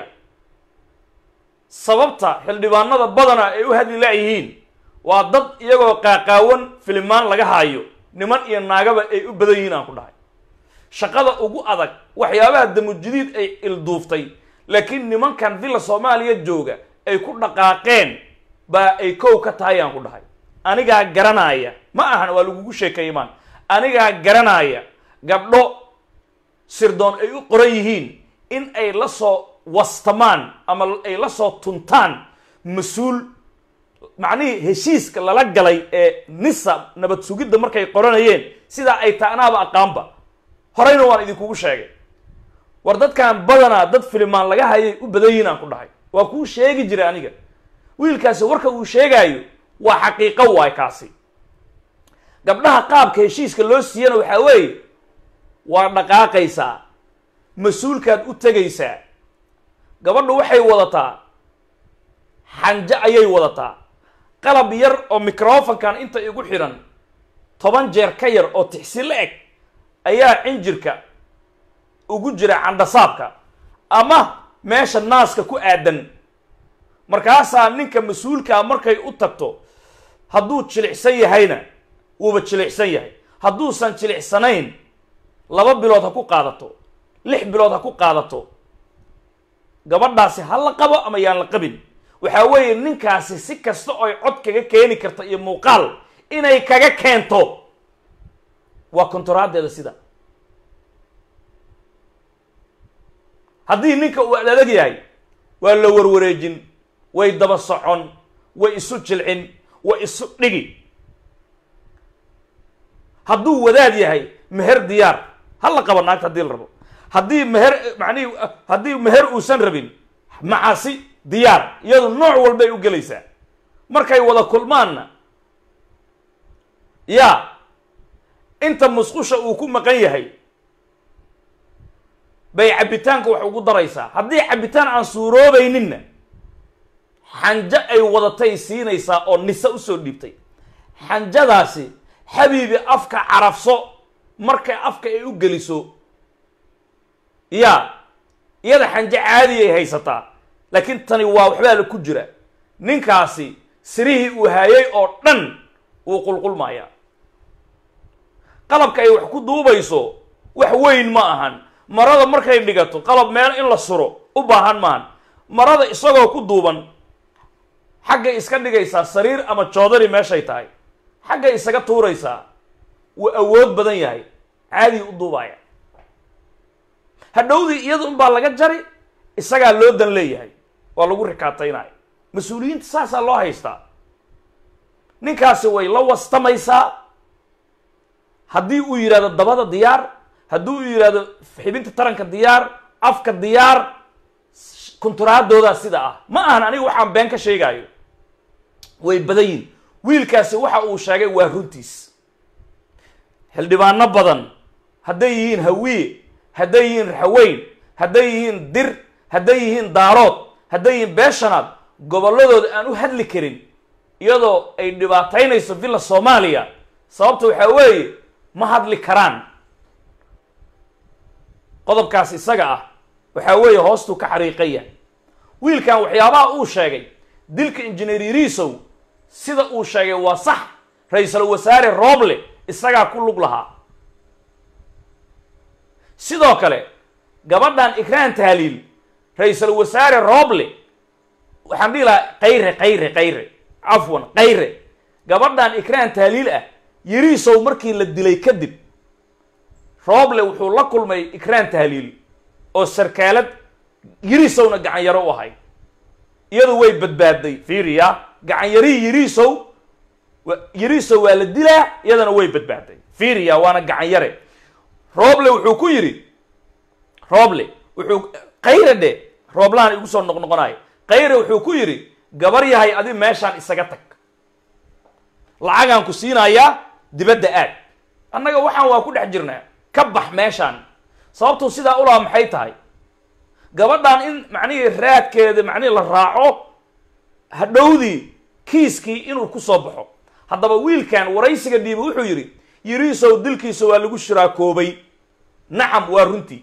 sababta xildhibaanada badana ay u hadli laayihiin waa dad iyagoo qaaqaawan filimaan laga haayo niman iyo naagaba ay u badan yihiin aan ku dhahay shaqada ugu adag waxyaabaha damujidiid ay ilduuftay laakiin nimankan villa soomaaliya jooga ay ku dhaqaaqeen baa ay kow ka tahay aan ku dhahay anigaa garanaya ma ahan waa lagugu sheekeeye maan anigaa garanaya gabdho sirdoon ay u qoran yihiin in ay la soo wastamaan ama ay la soo tuntaan mas-uul macnihii heshiiska lala galay ee nisa nabad sugidda markay qoranayeen sidaa ay taanaaba aqaanba horeyna waan idinkugu sheegay war dadkan badanaa dad filimaan laga hayay u badan yihiin aan ku dhahay waa kuu sheegi jiray aniga wiilkaasi warka uu sheegaayo waa xaqiiqo waay kaasi gabdhaha qaabka heshiiska loo siiyana waxaa weeye waa dhaqaaqaysaa mas-uulkaad u tegaysaa gabadhu waxay wadataa xanjo ayay wadataa qalab yar oo microfonkan inta igu xidhan toban jeer ka yar oo tixsi la eg ayaa cinjirka ugu jira candhasaabka ama meesha naaska ku aadan markaasaa ninka mas-uulkaa markay u tagto hadduu jilicsan yahayna wuuba jilicsan yahay hadduusan jilicsanayn laba bilood ha ku qaadato lix bilood ha ku qaadato gabadhaasi ha la qabo ama yaan la qabin waxaa weeye ninkaasi si kasta oy cod kaga keeni karta iyo muuqaal inay kaga keento waa kontoraadeeda sida haddii ninka uu adadag yahay waa la warwareejin way daba socon way isu jilcin way isu dhigi hadduu wadaad yahay meher diyaar ha la qaba naagta haddii la rabo haddii meher macnihi haddii meher uusan rabin macasi diyaar iyadu nooc walbay u gelaysaa markay wada kulmaanna yaa inta musqusha uu ku maqan yahay bay cabbitaanka wax ugu daraysaa haddii cabbitaan aan suuroobayninna xanjo ay wadatay siinaysaa oo nise usoo dhiibtay xanjadaasi xabiibi afka carafso markay afka ay u geliso yaa iyada xanjo caadiyay haysataa laakiin tani waa waxbaa la ku jira ninkaasi sirihii uu haayay oo dhan wuu qulqulmayaa qalabka ay wax ku duubayso wax weyn ma ahan marada markay dhigato qalab meel in la suro u baahan maahan marada isagoo ku duuban xaggay iska dhigaysaa sariir ama joodari meeshay tahay xaggay isaga tuuraysaa wuu awood badan yahay caadii u duubaya hadhowdii iyada unbaa laga jari isagaa loo dan leeyahay waa lagu rikaataynaya mas-uuliyiinta saasaa loo haystaa ninkaasi way la wastamaysaa haddii uu yidhahdo dabada diyaar haddii uu yidhahdo xibinta taranka diyaar afka diyaar kunturaadoodaa sida ah ma ahan aniga waxaan been ka sheegaayo way badan yihin wiilkaasi waxa uu sheegay waa runtiis xildhibaano badan hadday yihiin hawiye hadday yihiin raxweyn hadday yihiin dir hadday yihiin daarood hadday yihiin beeshanaad gobolladooda aan u hadli karin iyadoo ay dhibaataynayso villa soomaaliya sababta waxaa weeye ma hadli karaan qodobkaas isaga ah waxaa weeye hoostuu ka xariiqan yahay wiilkan waxyaabaha uu sheegay dilka injineer yariisow sida uu sheegay waa sax ra-iisul wasaare rooble isagaa ku lug lahaa sidoo kale gabadhan ikraan tahliil ra-iisul wasaare rooble waxaan dhihi lahaa kayre kayre kayre cafwan kayre gabadhan ikraan tahliil ah yariisow markii la dilay kadib rooble wuxuu la kulmay ikraan tahliil oo sarkaalad yariisowna gacan yaro u ahay iyadu way badbaaday fiiriya gacan yarii yariisow yariisow waa la dilaa iyadana way badbaaday fiiriya waana gacan yare rooble wuxuu ku yidhi rooble wuxuu kayre dhe rooblahan igu soo noqnoqonayo kayre wuxuu ku yidhi gabar yahay adi meeshaan isaga tag lacagaan ku siinayaa dibadda aad annaga waxaan waa ku dhex jirnaa ka bax meeshaan sababtuu sidaa ulaha maxay tahay gabadhan in macnihii raadkeeda macnihii la raaco hadhowdii kiiskii inuu ku soo baxo haddaba wiilkan waraysiga dhiiba wuxuu yidhi yiriisow dilkiisa waa lagu shiraakoobay nacam waa runtii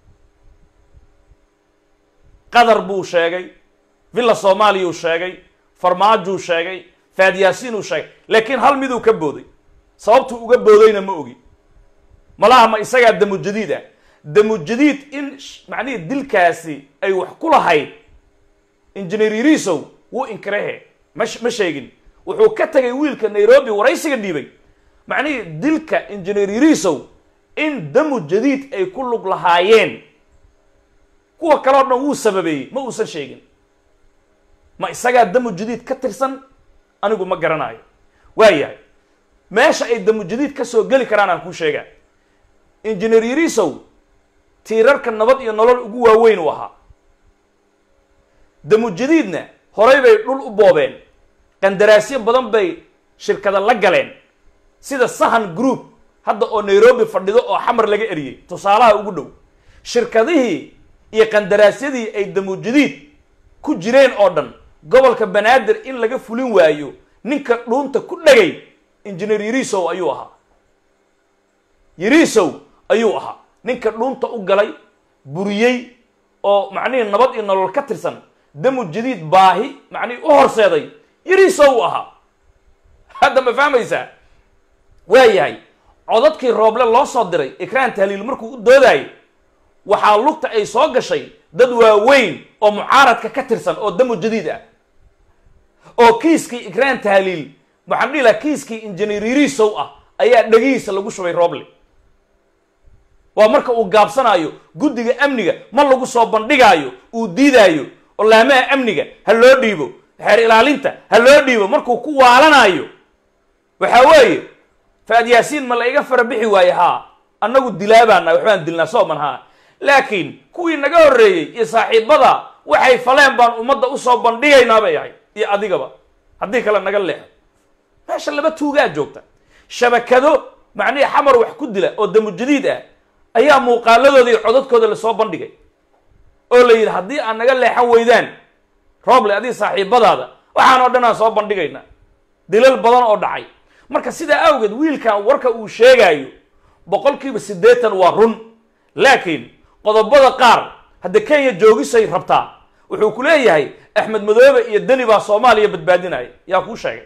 qatar buu sheegay villa soomaaliyuu sheegay farmaajuu sheegay faadyaasiinuu sheegay laakiin hal miduu ka booday sababtuu uga boodayna ma ogi malaha ma isagaa damu jadiid ah damu jadiid in macnihii dilkaasi ay wax ku lahayd injineer yariisow wuu inkirehe ma ma sheegin wuxuu ka tegay wiilka nairobi waraysiga dhiibay macnihii dilka injineer yariisow in damu jadiid ay ku lug lahaayeen kuwa kale o dhan wuu sababeeyey ma uusan sheegin ma isagaa damu jadiid ka tirsan anigu ma garanayo waayahay meesha ay damu jadiid ka soo geli karaan aan kuu sheegaa injineer yariisow tiirarka nabad iyo nolol ugu waaweyn uu ahaa damu jadiidna horay bay dhul u boobeen qandaraasyo badan bay shirkada la galeen sida sahan group hadda oo nairobi fadhido oo xamar laga eriyey tusaalaha ugu dhow shirkadihii iyo qandaraasyadii ay damu jadiid ku jireen oo dhan gobolka banaadir in laga fulin waayo ninka dhuunta ku dhagay injineer yariisow ayuu ahaa yariisow ayuu ahaa ninka dhuunta u galay buriyey oo macnihii nabad iyo nolol ka tirsan damu jadiid baahi macnihii u horseeday yariisow u ahaa hadda ma fahmaysaa waayahay codadkii rooble loo soo diray ikraan tahliil markuu u doodaayay waxaa lugta ay soo gashay dad waaweyn oo mucaaradka ka tirsan oo damu jadiid ah oo kiiskii ikraan tahliil waxaan dhihi laha kiiskii injineer yariisow ah ayaa dhegihiisa lagu shubay rooble waa marka uu gaabsanaayo guddiga amniga ma lagu soo bandhigaayo uu diidaayo oo laamaha amniga ha loo dhiibo xeer ilaalinta ha loo dhiibo markuu ku waalanayo waxaa weeye faad yaasiin ma la iga fara bixi waaye haa annagu dilaabaana waxbaan dilnaa sooman haa laakiin kuwii naga horreeyey iyo saaxiibada waxay faleen baan ummadda usoo bandhigaynaa bay ahayd iyo adigaba haddii kale naga leexo meesha laba tuugaa joogta shabakado macnihii xamar wax ku dila oo damujadiid ah ayaa muuqaaladooda iyo codadkooda lasoo bandhigay oo la yidhi haddii aad naga leexan weydaan rooble adiga saaxiibadaada waxaan oo dhan aan soo bandhigaynaa dilal badan oo dhacay marka sidaa awgeed wiilkan warka uu sheegaayo boqolkiiba siddeetan waa run laakiin qodobada qaar hadda kenya joogisay rabtaa wuxuu ku leeyahay axmed madoobe iyo deni baa soomaaliya badbaadinaya yaa kuu sheegay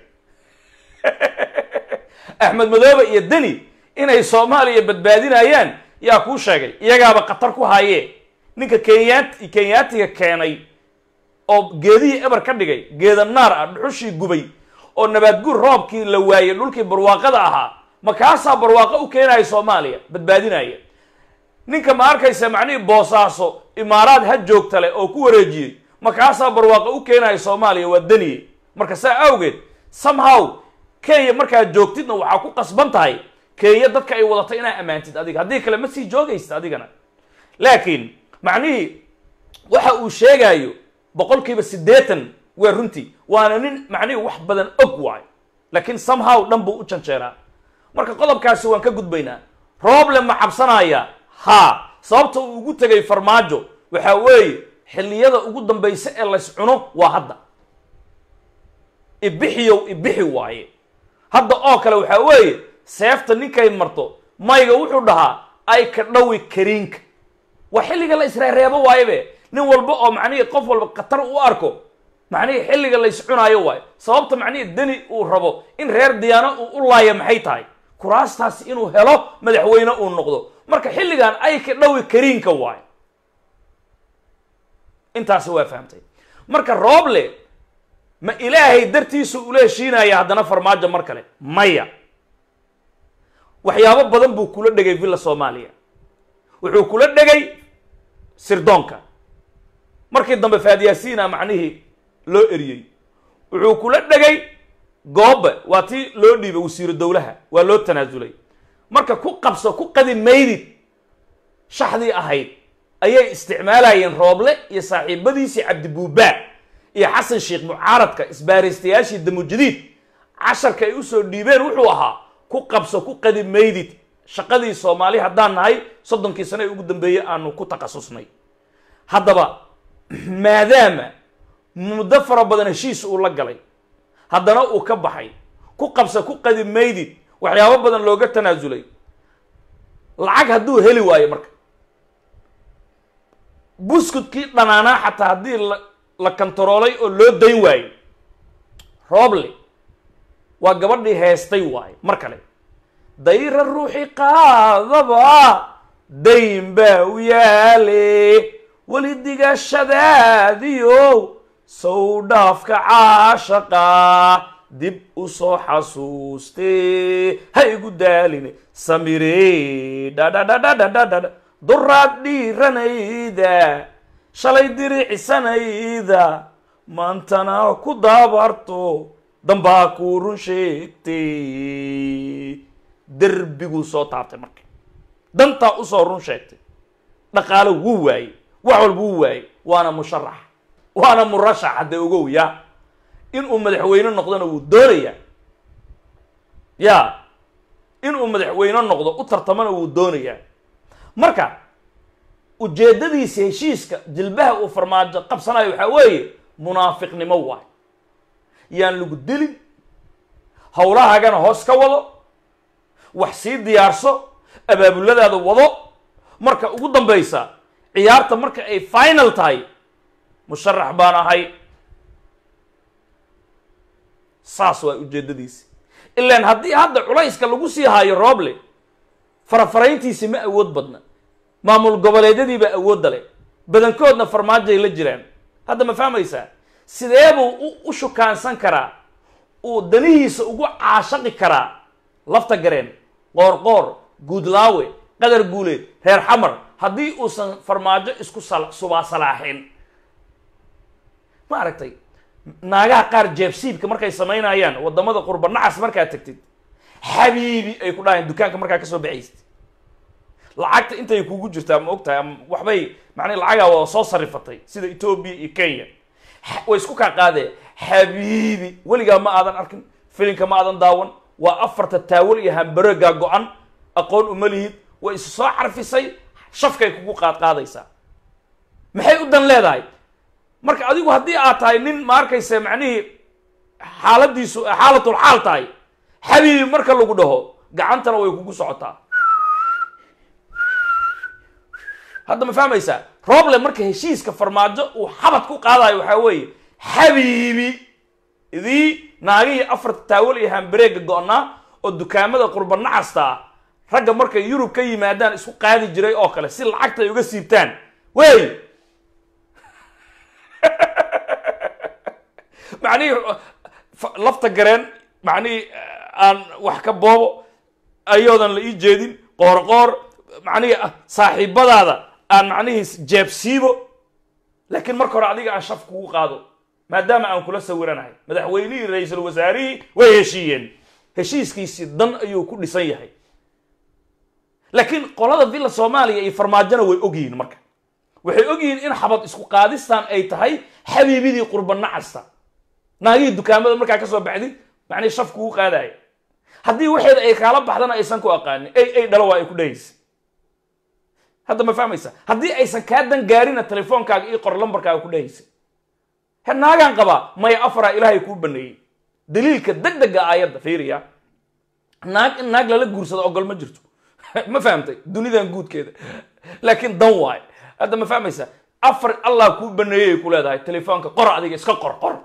axmed madoobe iyo deni inay soomaaliya badbaadinayaan yaa kuu sheegay iyagaaba khatar ku haayee ninka kenyaat kenyaatiga keenay oo geedihii eber ka dhigay geeda naar ah dhuxushii gubay oo nabaadguur roobkii la waayey dhulkii barwaaqada ahaa ma kaasaa barwaaqo u keenaya soomaaliya badbaadinaya ninka ma arkaysa macnihii boosaaso imaaraad ha joogtale oo ku wareejiyey ma kaasaa barwaaqo u keenaya soomaaliya waa daniye marka saa awgeed somehow kenya markaad joogtidna waxaa ku qasban tahay kenya dadka ay wadatay inaa ammaantid adiga haddii kale ma sii joogaysid adigana laakiin macnihii waxa uu sheegaayo boqolkiiba siddeetan waa runtii waana nin macnihii wax badan og waayo laakiin somehow dhan buu u janjeeraa marka qodobkaasi waan ka gudbaynaa problem ma cabsanaya haa sababta uu ugu tegay farmaajo waxaa weeye xilliyada ugu dambaysa ee lays cuno waa hadda ibixiyow ibixi waaye hadda oo kale waxaa weeye seefta ninkay marto mayga wuxuu dhahaa ay ka dhawi kariinka waa xilliga la isreereebo waayebe nin walba oo macnihii qof walba khatar u arko macnihii xilliga la iscunaayo waayo sababta macnihii deni uu rabo in reer diyaano uu u laaya maxay tahay kuraastaasi inuu helo madaxweyne uu noqdo marka xilligan ay ka dhawi kariinka waayo intaasi waa fahamtay marka rooble ma ilaahay dartiisu ula heshiinaya haddana farmaajo mar kale maya waxyaabo badan buu kula dhegay villa soomaaliya wuxuu kula dhegay sirdoonka markii dambe faadyaasiina macnihii loo eriyey wuxuu kula dhegay goobe waa tii loo dhiibay wasiiru dowlaha waa loo tanaasulay marka ku qabso ku qadi maydid shaxdii ahayd ayay isticmaalayeen rooble iyo saaxiibadiisii cabdibuubaa iyo xasan sheekh mucaaradka isbaaraystayaashii damujadiid casharka ay usoo dhiibeen wuxuu ahaa ku qabso ku qadi maydid shaqadii soomaali haddaan nahay soddonkii sane ee ugu dambeeyey aanu ku takhasusnay haddaba maadaama muddo fara badan heshiis uu la galay haddana uu ka baxay ku qabsa ku qadi maydid waxyaabo badan looga tanaasulay lacag hadduu heli waayo marka buskudkii dhanaanaa xataa haddii la la kantaroolay oo loo dayn waayo rooble waa gabadhii heestay waayo mar kale dayra ruuxi qaadaba dayn baa u yaale weli digashadaadiyo sow dhaafka caashaqa dib u soo xasuustee ha igu daaline samire dhadhadhadhadhadhadha duraad dhiiranayda shalay diriicsanayda maantana ku daabarto dambaa kuu run sheegtay derbiguu soo taabtay marka dantaa usoo run sheegtay dhaqaalo wuu waayey wax walba wuu waayey waana musharax waana murashax hadda ogow ya inuu madaxweyne noqdona wuu doonayaa ya inuu madaxweyne noqdo u tartamana wuu doonayaa marka ujeeddadiisa heshiiska jilbaha uu farmaajo qabsanayo waxaa weeye munaafiqnimo waay yaan lagu dilin howlahaagana hoos ka wado wax sii diyaarso abaabuladaada wado marka ugu dambaysa ciyaarta marka ay final tahay musharax baan ahay saas waa ujeeddadiisi ilaan haddii hadda culayska lagu sii haayo rooble farafarayntiisi ma awood badna maamul goboleedyadiibaa awoodda leh badankoodna farmaajoay la jiraan hadda ma fahmaysaa sidee buu u shukaansan karaa uu danihiisa ugu caashaqi karaa lafta gareen qoorqoor guudlaawe qadar guuleed reer xamar haddii uusan farmaajo isku subaasalaaxin ma aragtay naagaha qaar jeebsiibka markay samaynayaan wadamada qurba nacas markaad tagtid xabiibi ay ku dhahayaan dukaanka markaa kasoo baxaysid lacagta intay kugu jirtaa ma ogtahay ama waxbay macnaa lacagaa waa soo sarifatay sida etoobiya iyo kenya way isku kaa qaadee xabiibi weligaa ma aadan arkin filinka ma aadan daawan waa afarta taawal iyo hambarogaa go-an aqoon uma lihid way isu soo carfisay shafkay kugu qaad qaadaysaa maxay u dan leedahay marka adigu haddii aad tahay nin ma arkaysa macnihii xaaladiisu xaalatul xaal tahay xabiibi marka lagu dhaho gacantana way kugu socotaa hadda ma fahmaysaa roble marka heshiiska farmaajo uu xabad ku qaadayo waxaa weeye xabiibi idii naagihii afarta taawal iyo hambareega go-naa oo dukaamada qurba nacasta ah ragga markay yurub ka yimaadaan isku qaadi jiray oo kale si lacagta ay uga siibtaan wey macnihii lafta gareen macnihii aan wax ka boobo ayoodan la ii jeedin qoor qoor macnihii saaxiibadaada aan macnihii jeebsiibo laakiin marka hore adiga aan shaf kugu qaado maadaama aan kula sawiranahay madaxweynihii ra-iisul wasaarihii way heshiiyeen heshiiskiisii dan ayuu ku dhisan yahay laakiin qolada villa soomaaliya iyo farmaajona way ogyihiin marka waxay ogyihiin in xabad isku qaadistan ay tahay xabiibidii qurba nacasta naagihii dukaamada markaa kasoo baxdid macnii shaf kugu qaadaya haddii waxeeda ay kaala baxdana aysan ku aqaanin ay ay dhalo waa ay ku dhahaysa hadda ma fahmaysa haddii aysan kaa dan gaarina telefoonkaaga io qor lambarkaaga ku dhahaysa he naagaan qabaa maya afaraa ilaahay kuu baneeyey daliilka deg dega aayadda fiiriya naag in naag lala guursado ogol ma jirto ma fahamtay dunidan guudkeeda laakiin dan waay hadda ma fahmaysa afar allah kuu baneeyey ku leedahay telefoonka qor adiga iska qor qor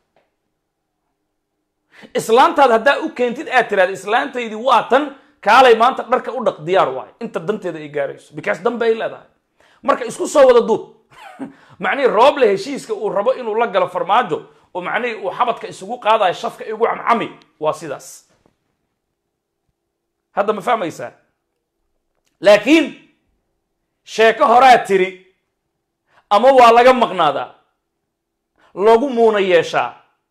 islaantaad haddaa u keentid aad tiraada islaantaydii waa tan kaalay maanta dharka u dhaq diyaar waay inta danteeda ay gaarayso because dan bay leedahay marka isku soo wada duub macnihii rooble heshiiska uu rabo inuu la galo farmaajo oo macnihii uu xabadka isugu qaadayo shafka igu camcami waa sidaas hadda ma fahmaysaa laakiin sheeko horaa tiri ama waa laga maqnaadaa lagu muuna yeeshaa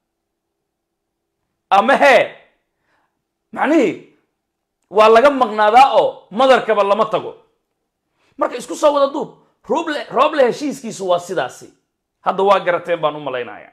ama hee macnihii waa laga maqnaadaa oo madarkaba lama tago marka isku soo wada duub roble rooble heshiiskiisu waa sidaasi hadda waa garateen baan u malaynaya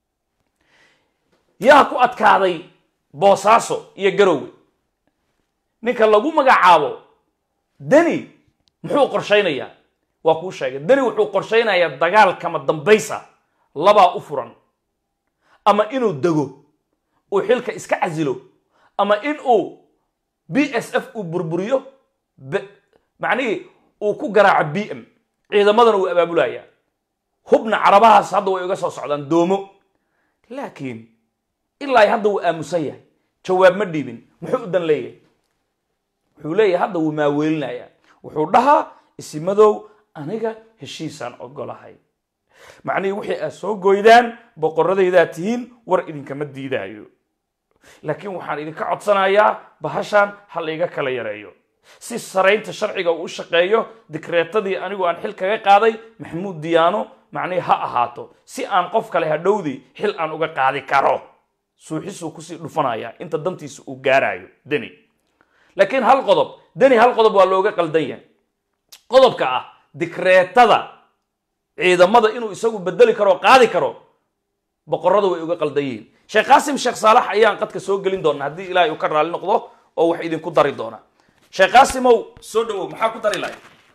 yaa ku adkaaday boosaaso iyo garowe ninka lagu magacaabo deni muxuu qorshaynayaa waa kuu sheegay deni wuxuu qorshaynayaa dagaal kama dambaysa labaa u furan ama inuu dego uu xilka iska casilo ama in uu b s f uu burburiyo macnihii uu ku garaaco b m ciidamadana uu abaabulaya hubna carabahaas hadda way uga soo socdaan doomo laakiin ilaa hadda wuu aamusan yahay jawaab ma dhiibin muxuu u dan leeyahay wuxuu leeyahay hadda wuu maaweelinaya wuxuu dhahaa isimadow aniga heshiisaan ogolahay macnihii wixii aad soo goydaan boqoradaydaa tihiin war idinkama diidaayo laakiin waxaan idinka codsanayaa bahashaan ha layga kala yareeyo si saraynta sharciga uu u shaqeeyo dikreetadii anigu aan xil kaga qaaday maxamuud diyaano macnihii ha ahaato si aan qof kale hadhowdii xil aan uga qaadi karo suuxisuu kusii dhufanaya inta dantiisa uu gaarayo deni laakiin hal qodob deni hal qodob waa looga qaldan yahay qodobka ah dikreetada ciidamada inuu isagu bedeli karo o qaadi karo boqorada way uga qaldan yihiin sheekh qaasim sheekh saalax ayaan qadka soo gelin doona haddii ilaahay uu ka raali noqdo oo wax idinku dari doona sheekh qaasimow soo dhawow maxaa ku dari lahay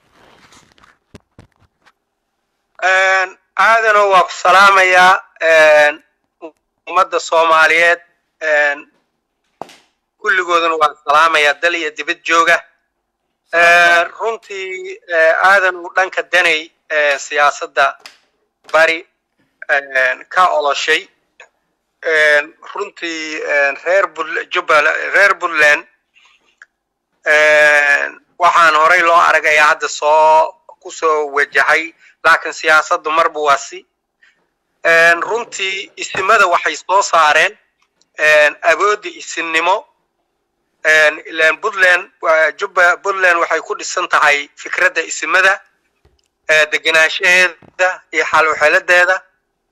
aadano waa ku salaamayaa ummadda soomaaliyeed kulligooduna waan salaamayaa dal iyo dibad jooga runtii aadan uu dhanka danay siyaasadda bari ka oloshay runtii reer jubbal reer puntland waxaan horay loo aragayaa hadda soo ku soo wajahay laakiin siyaasaddu marba waa si runtii isimada waxay soo saareen awoodda isinnimo ilan puntland jubba puntland waxay ku dhisan tahay fikradda isimada degenaanshaheeda iyo xaluxeladeeda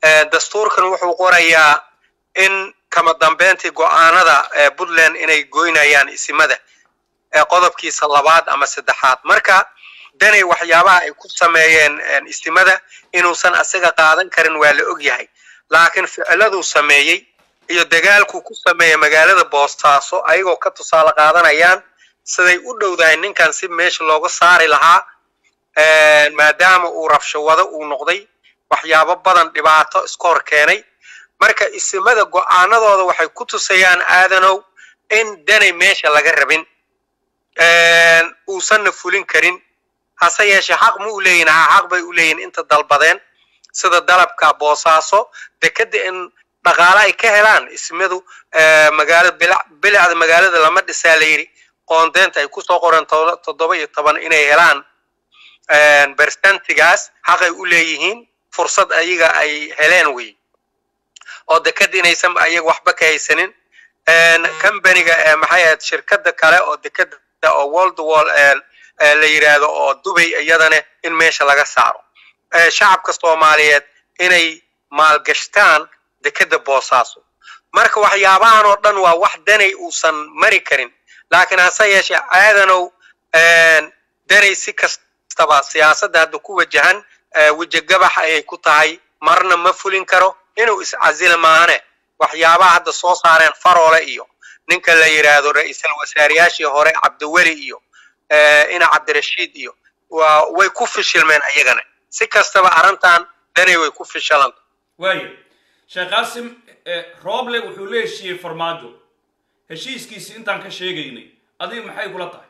dastuurkan wuxuu qorayaa in kama dambeyntii go-aanada puntland inay goynayaan isimada qodobkiisa labaad ama saddexaad marka danay waxyaabaha ay ku sameeyeen istimada inuusan asaga qaadan karin waa la og yahay laakiin ficiladuu sameeyey iyo dagaalkuu ku sameeyey magaalada boostaaso ayagoo ka tusaale qaadanayaan siday u dhowdahay ninkan si meesha looga saari lahaa maadaama uu rabshawado uu noqday waxyaabo badan dhibaato iska hor keenay marka isimada go-aanadooda waxay ku tusayaan aadanow in danay meesha laga rabin uusanna fulin karin hase yeeshee xaq ma u leeyihin ha xaq bay u leeyihin inta dalbadeen sida dalabka boosaaso dekeda in dhaqaale ay ka helaan ismadu magaalada bilicda magaalada lama dhisaa la yidhi qoondeynta ay kusoo qoran toddoba iyo toban inay helaan bersentigaas xaqay u leeyihiin fursad ayaga ay heleen wey oo dekeda inaysan ayaga waxba ka haysanin combaniga maxay ahayd shirkada kale oo dekeda oo world wall la yidhaahdo oo dubay iyadana in meesha laga saaro shacabka soomaaliyeed inay maalgashtaan dekeda boosaaso marka waxyaabahan oo dhan waa wax danay uusan mari karin laakiin hase yeeshee aadanow danay si kastaba siyaasadda hadda ku wajahan wejigabax ayay ku tahay marna ma fulin karo inuu iscasila maahane waxyaabaha hadda soo saareen faroole iyo ninka la yidhaahdo ra-iisal wasaarayaashii hore cabdiweli iyo ina cabdirashiid iyo waa way ku fishilmeen ayagana si kastaba arrintan danay way ku fishilanta waayo sheekh qaasim rooble wuxuu la heshiiyey farmaajo heshiiskiisi intaan ka sheegaynay adiga maxay kula tahay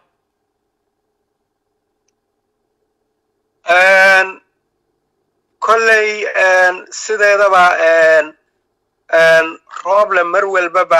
kolley sideedaba rooble mar walbaba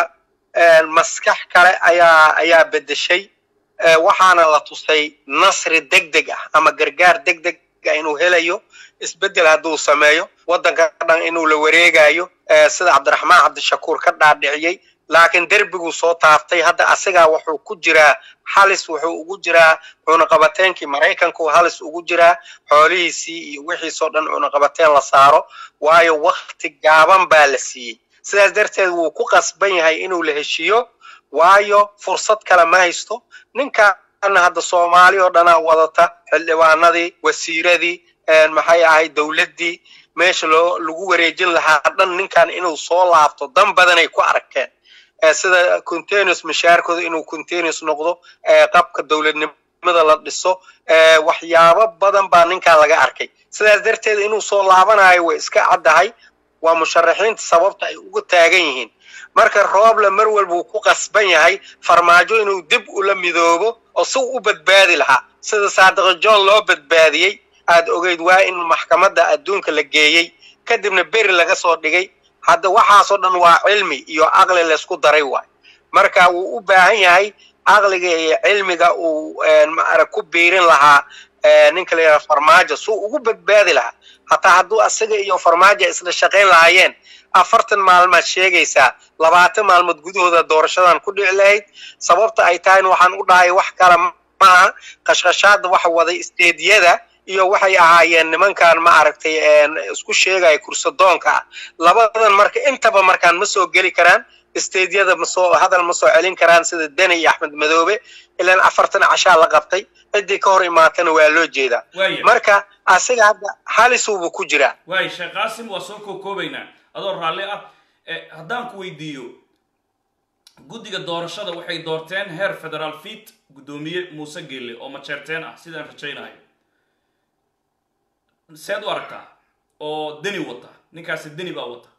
maskax kale ayaa ayaa bedeshay waxaana la tusay nasri deg deg ah ama gargaar deg deg ah inuu helayo isbeddel hadduu sameeyo waddanka dhan inuu la wareegayo sida cabdiraxmaan cabdishakuur ka dhaadhiciyey laakiin derbiguu soo taaftay hadda asigaa wuxuu ku jiraa halis wuxuu ugu jiraa cunaqabateenkii maraykanku halis ugu jiraa xoolihiisii iyo wixiisoo dhan cunaqabateen la saaro waayo wakti gaaban baa la siiyey sidaas darteed wuu ku qasban yahay inuu la heshiiyo waayo fursad kale ma haysto ninkaana hadda soomaali oo dhanaa wadata xildhibaanadii wasiiradii maxay ahayd dowladdii meesha loo lagu wareejin lahaa dhan ninkan inuu soo laabto dan badanay ku arkeen sida continuous mashaarkooda inuu continuous noqdo qabka dowladnimada la dhiso waxyaabo badan baa ninkan laga arkay sidaas darteed inuu soo laabanayo way iska caddahay waa musharaxiinta sababta ay ugu taagan yihiin marka rooble mar walba uu ku qasban yahay farmaajo inuu dib ula midoobo oo si u badbaadi lahaa sida saadiqo john loo badbaadiyey aad ogeyd waa in maxkamadda adduunka la geeyey kadibna beri laga soo dhigay hadda waxaasoo dhan waa cilmi iyo caqli laysku daray waay marka wuu u baahan yahay caqliga iyo cilmiga uu maara ku biirin lahaa ninka la yidhaha farmaajo suu ugu badbaadi lahaa hataa hadduu asaga iyo farmaajo isla shaqayn lahaayeen afartan maalmaad sheegaysaa labaatan maalmood gudahooda doorashadan ku dhici lahayd sababta ay tahayna waxaan u dhahay wax kale maaha qashqashaada waxa waday isteediyada iyo waxay ahaayeen nimankan ma aragtay isku sheegaya kursadoonka ah labadan marka intaba markaan ma soo geli karaan isteedyada masoo hadal ma soo celin karaan sida deni iyo axmed madoobe ilaan afartan cashaa la qabtay ciddii ka hor imaatana waa loo jeedaa marka asiga hadda halisuubu ku jiraa waay sheekh qaasim waa soo kookoobaynaa adoo raalli ah haddaan ku weydiiyo guddiga doorashada waxay doorteen heer federaal fiit guddoomiye muuse geelle oo majeerteen ah sidaan rajaynayo seed u aragtaa oo deni wata ninkaasi deni baa wata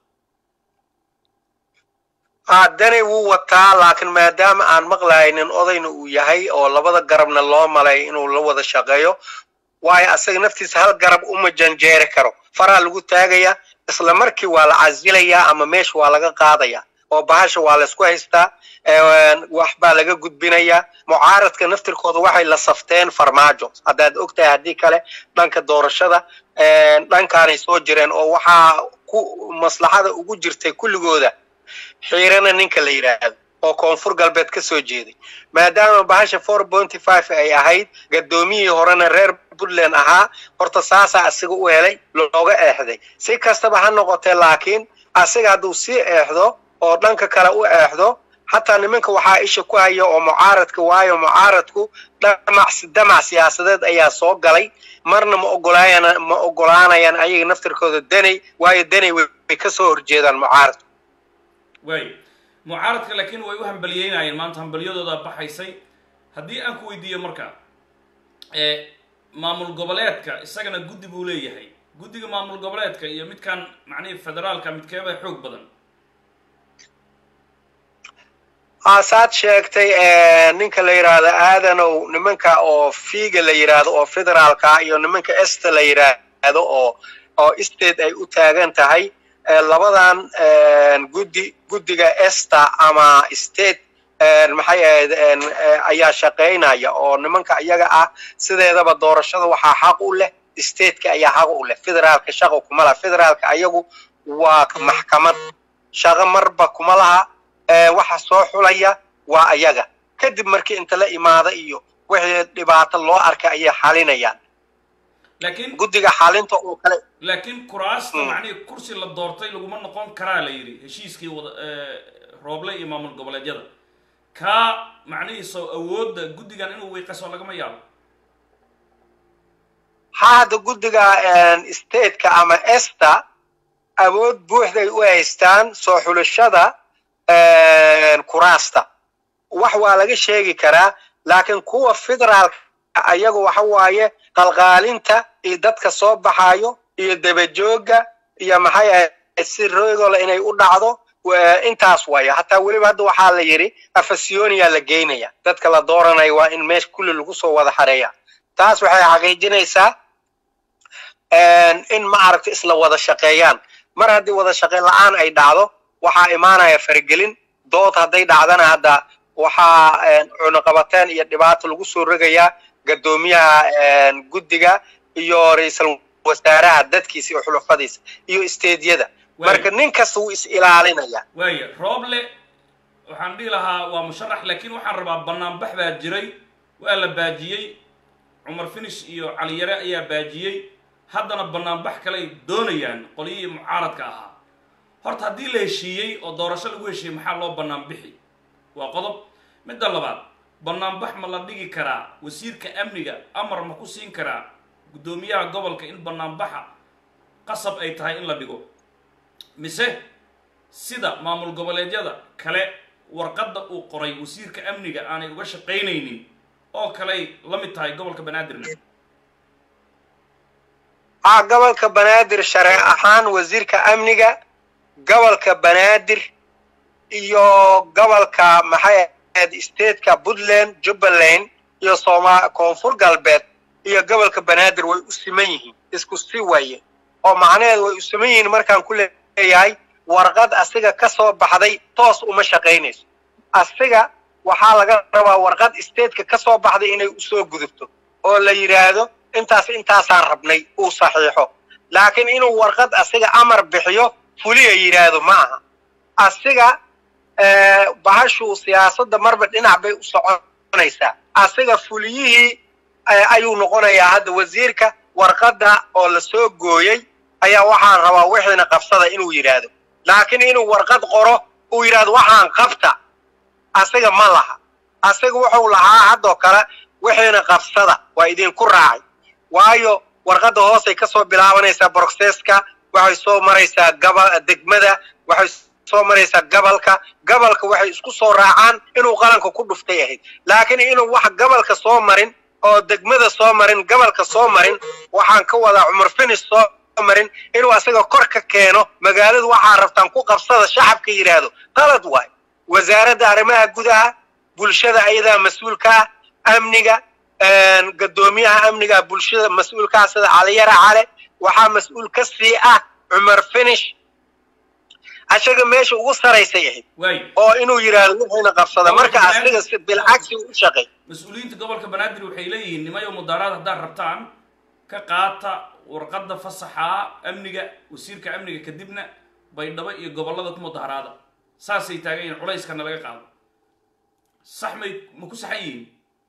dani wuu wataa laakiin maadaama aan maqlaynin odayna uu yahay oo labada garabna loo malay inuu la wada shaqeeyo waayo asaga naftiisa hal garab uma janjeeri karo faraa lagu taagaya isla markii waa la casilayaa ama meesha waa laga qaadaya oo bahasha waa laysku haystaa wax baa laga gudbinayaa mucaaradka naftirkooda waxay la safteen farmaajo haddaad ogtahay haddii kale dhanka doorashada dhankaanay soo jireen oo waxaa ku maslaxada ugu jirtay kulligooda xiirana ninka la yidhaahdo oo koonfur galbeed ka soo jeeday maadaama bahasha four pointy five ay ahayd gadoomiyihii horena reer puntland ahaa horta saasaa asiga u helay looga eexday si kastaba ha noqotee laakiin asiga hadduu sii eexdo oo dhanka kale u eexdo hataa nimanka waxaa isha ku haya oo mucaaradka waayo mucaaradku dhamac damac siyaasadeed ayaa soo galay marna ma ogolaayaan ma ogolaanayaan ayaga naftirkooda deney waayo deney way ka soo horjeedaan mucaaradku waay mucaaradka laakiin way u hambaliyeynayeen maanta hambalyadooda baxaysay haddii aan ku weydiiyo marka maamul goboleedka isagana guddi buu leeyahay guddiga maamul goboleedka iyo midkan macnihii federaalka midkeeba xoog badan aasaad sheegtay ninka la yidhaahdo aadanow nimanka oo fiiga la yidhaahdo oo federaalka iyo nimanka esta la yidhaahdo oo oo state ay u taagan tahay labadan guddi guddiga esta ama state maxay ahayd ayaa shaqaynaya oo nimanka iyaga ah sideedaba doorashada waxaa xaq u leh stateka ayaa xaq u leh federaalka shaqo kuma laha federaalka ayagu waa maxkamad shaqo marba kuma laha waxa soo xulaya waa ayaga kadib markii inta la imaada iyo wixii dhibaato loo arkay ayay xalinayaan laakiin guddiga xalinta oo kale laakiin kuraasta macnihii kursi la doortay laguma noqon karaa la yidhi heshiiskii wada rooble iyo maamul goboleedyada kaa macnihiisoo awoodda guddigan inuu wiiqaso lagama yaabo ha hadda guddiga stateka ama esta awood buuxday u haystaan soo xulashada kuraasta wax waa laga sheegi karaa laakiin kuwa federaalka ayagu waxa waaye qalqaalinta iyo dadka soo baxayo iyo dabajooga iyo maxay ahayd si rogola inay u dhacdo intaas waaye hataa weliba hadda waxaa la yidhi afasioniya la geynaya dadka la dooranaya waa in meesha kulli lagu soo wada xareeya taas waxay xaqiijinaysaa in ma aragta isla wada shaqeeyaan mar haddii wada shaqeyn la-aan ay dhacdo waxaa imaanaya faragelin dood hadday dhacdana hadda waxaa cunuqabateen iyo dhibaato lagu soo rogayaa gadoomiyaha guddiga iyo ra-iisul wasaaraha dadkiisa iyo xulufadiisa iyo isteedyada marka nin kasta wuu is ilaalinaya waaya rooble waxaan dhihi lahaa waa musharax laakiin waxaan rabaa banaanbax baa jiray waa la baajiyey cumar finish iyo caliyare ayaa baajiyey haddana banaanbax kale ay doonayaan qolyihii mucaaradka ahaa horta haddii la heshiiyey oo doorasho lagu heshiiyey maxaa loo bannaan bixi waa qodob midda labaad banaanbax ma la dhigi karaa wasiirka amniga amar ma ku siin karaa guddoomiyaha gobolka in banaanbaxa qasab ay tahay in la dhigo mise sida maamul goboleedyada kale warqadda uu qoray wasiirka amniga aanay uga shaqaynaynin oo kaley la mid tahay gobolka banaadirna ah gobolka banaadir sharci ahaan wasiirka amniga gobolka banaadir iyo gobolka maxay ahayd stateka puntland jubbaland iyo sooma koonfur galbeed iyo gobolka banaadir way u siman yihiin isku si waye oo macnaheedu way u siman yihiin markaan ku leeyahay warqad asiga ka soo baxday toos uma shaqaynayso asiga waxaa laga rabaa warqad stateka ka soo baxday inay usoo gudubto oo la yidhaahdo intaas intaasaan rabnay uu saxiixo laakiin inuu warqad asiga amar bixiyo fuliya yidhaahdo ma aha asiga bahashuu siyaasadda marba dhinac bay u soconaysaa asiga fuliyihii ayuu noqonayaa hadda wasiirka warqadda oo la soo gooyey ayaa waxaan rabaa wixiina qabsada inuu yidhaahdo laakiin inuu warqad qoro uu yidhaahdo waxaan qabta asiga ma laha asiga wuxuu lahaa haddoo kale wixiina qabsada waa idinku raacay waayo warqadda hoosay ka soo bilaabanaysaa brocesska waxay soo maraysaa gaba degmada waxay soo maraysaa gobolka gobolka waxay isku soo raacaan inuu qalanka ku dhuftay ahayd laakiin inuu wax gobolka soo marin oo degmada soo marin gobolka soo marin waxaan ka wadaa cumar finis soo marin inuu asaga kor ka keeno magaaladu waxaa rabtaan ku qabsada shacabka yidhaahdo qalad waay wasaaradda arrimaha gudaha bulshada ayadaa mas-uulka ah amniga gadoomiyaha amniga bulshada mas-uulkaa sida caliyara cale waxaa mas-uul ka sii ah cumar finish asaga meesha ugu saraysay ahayd waay oo inuu yidhaahdo wixiina qabsada marka asiga si bilcagsi u shaqay mas-uuliyiinta gobolka banaadir waxay leeyihiin nimayo mudaaraad haddaad rabtaan ka qaata warqadda fasaxa amniga wasiirka amniga kadibna baydhabo iyo gobollada ku mudaharaada saasay taagan yihiin culayskana laga qaado sax may ma ku saxan yihiin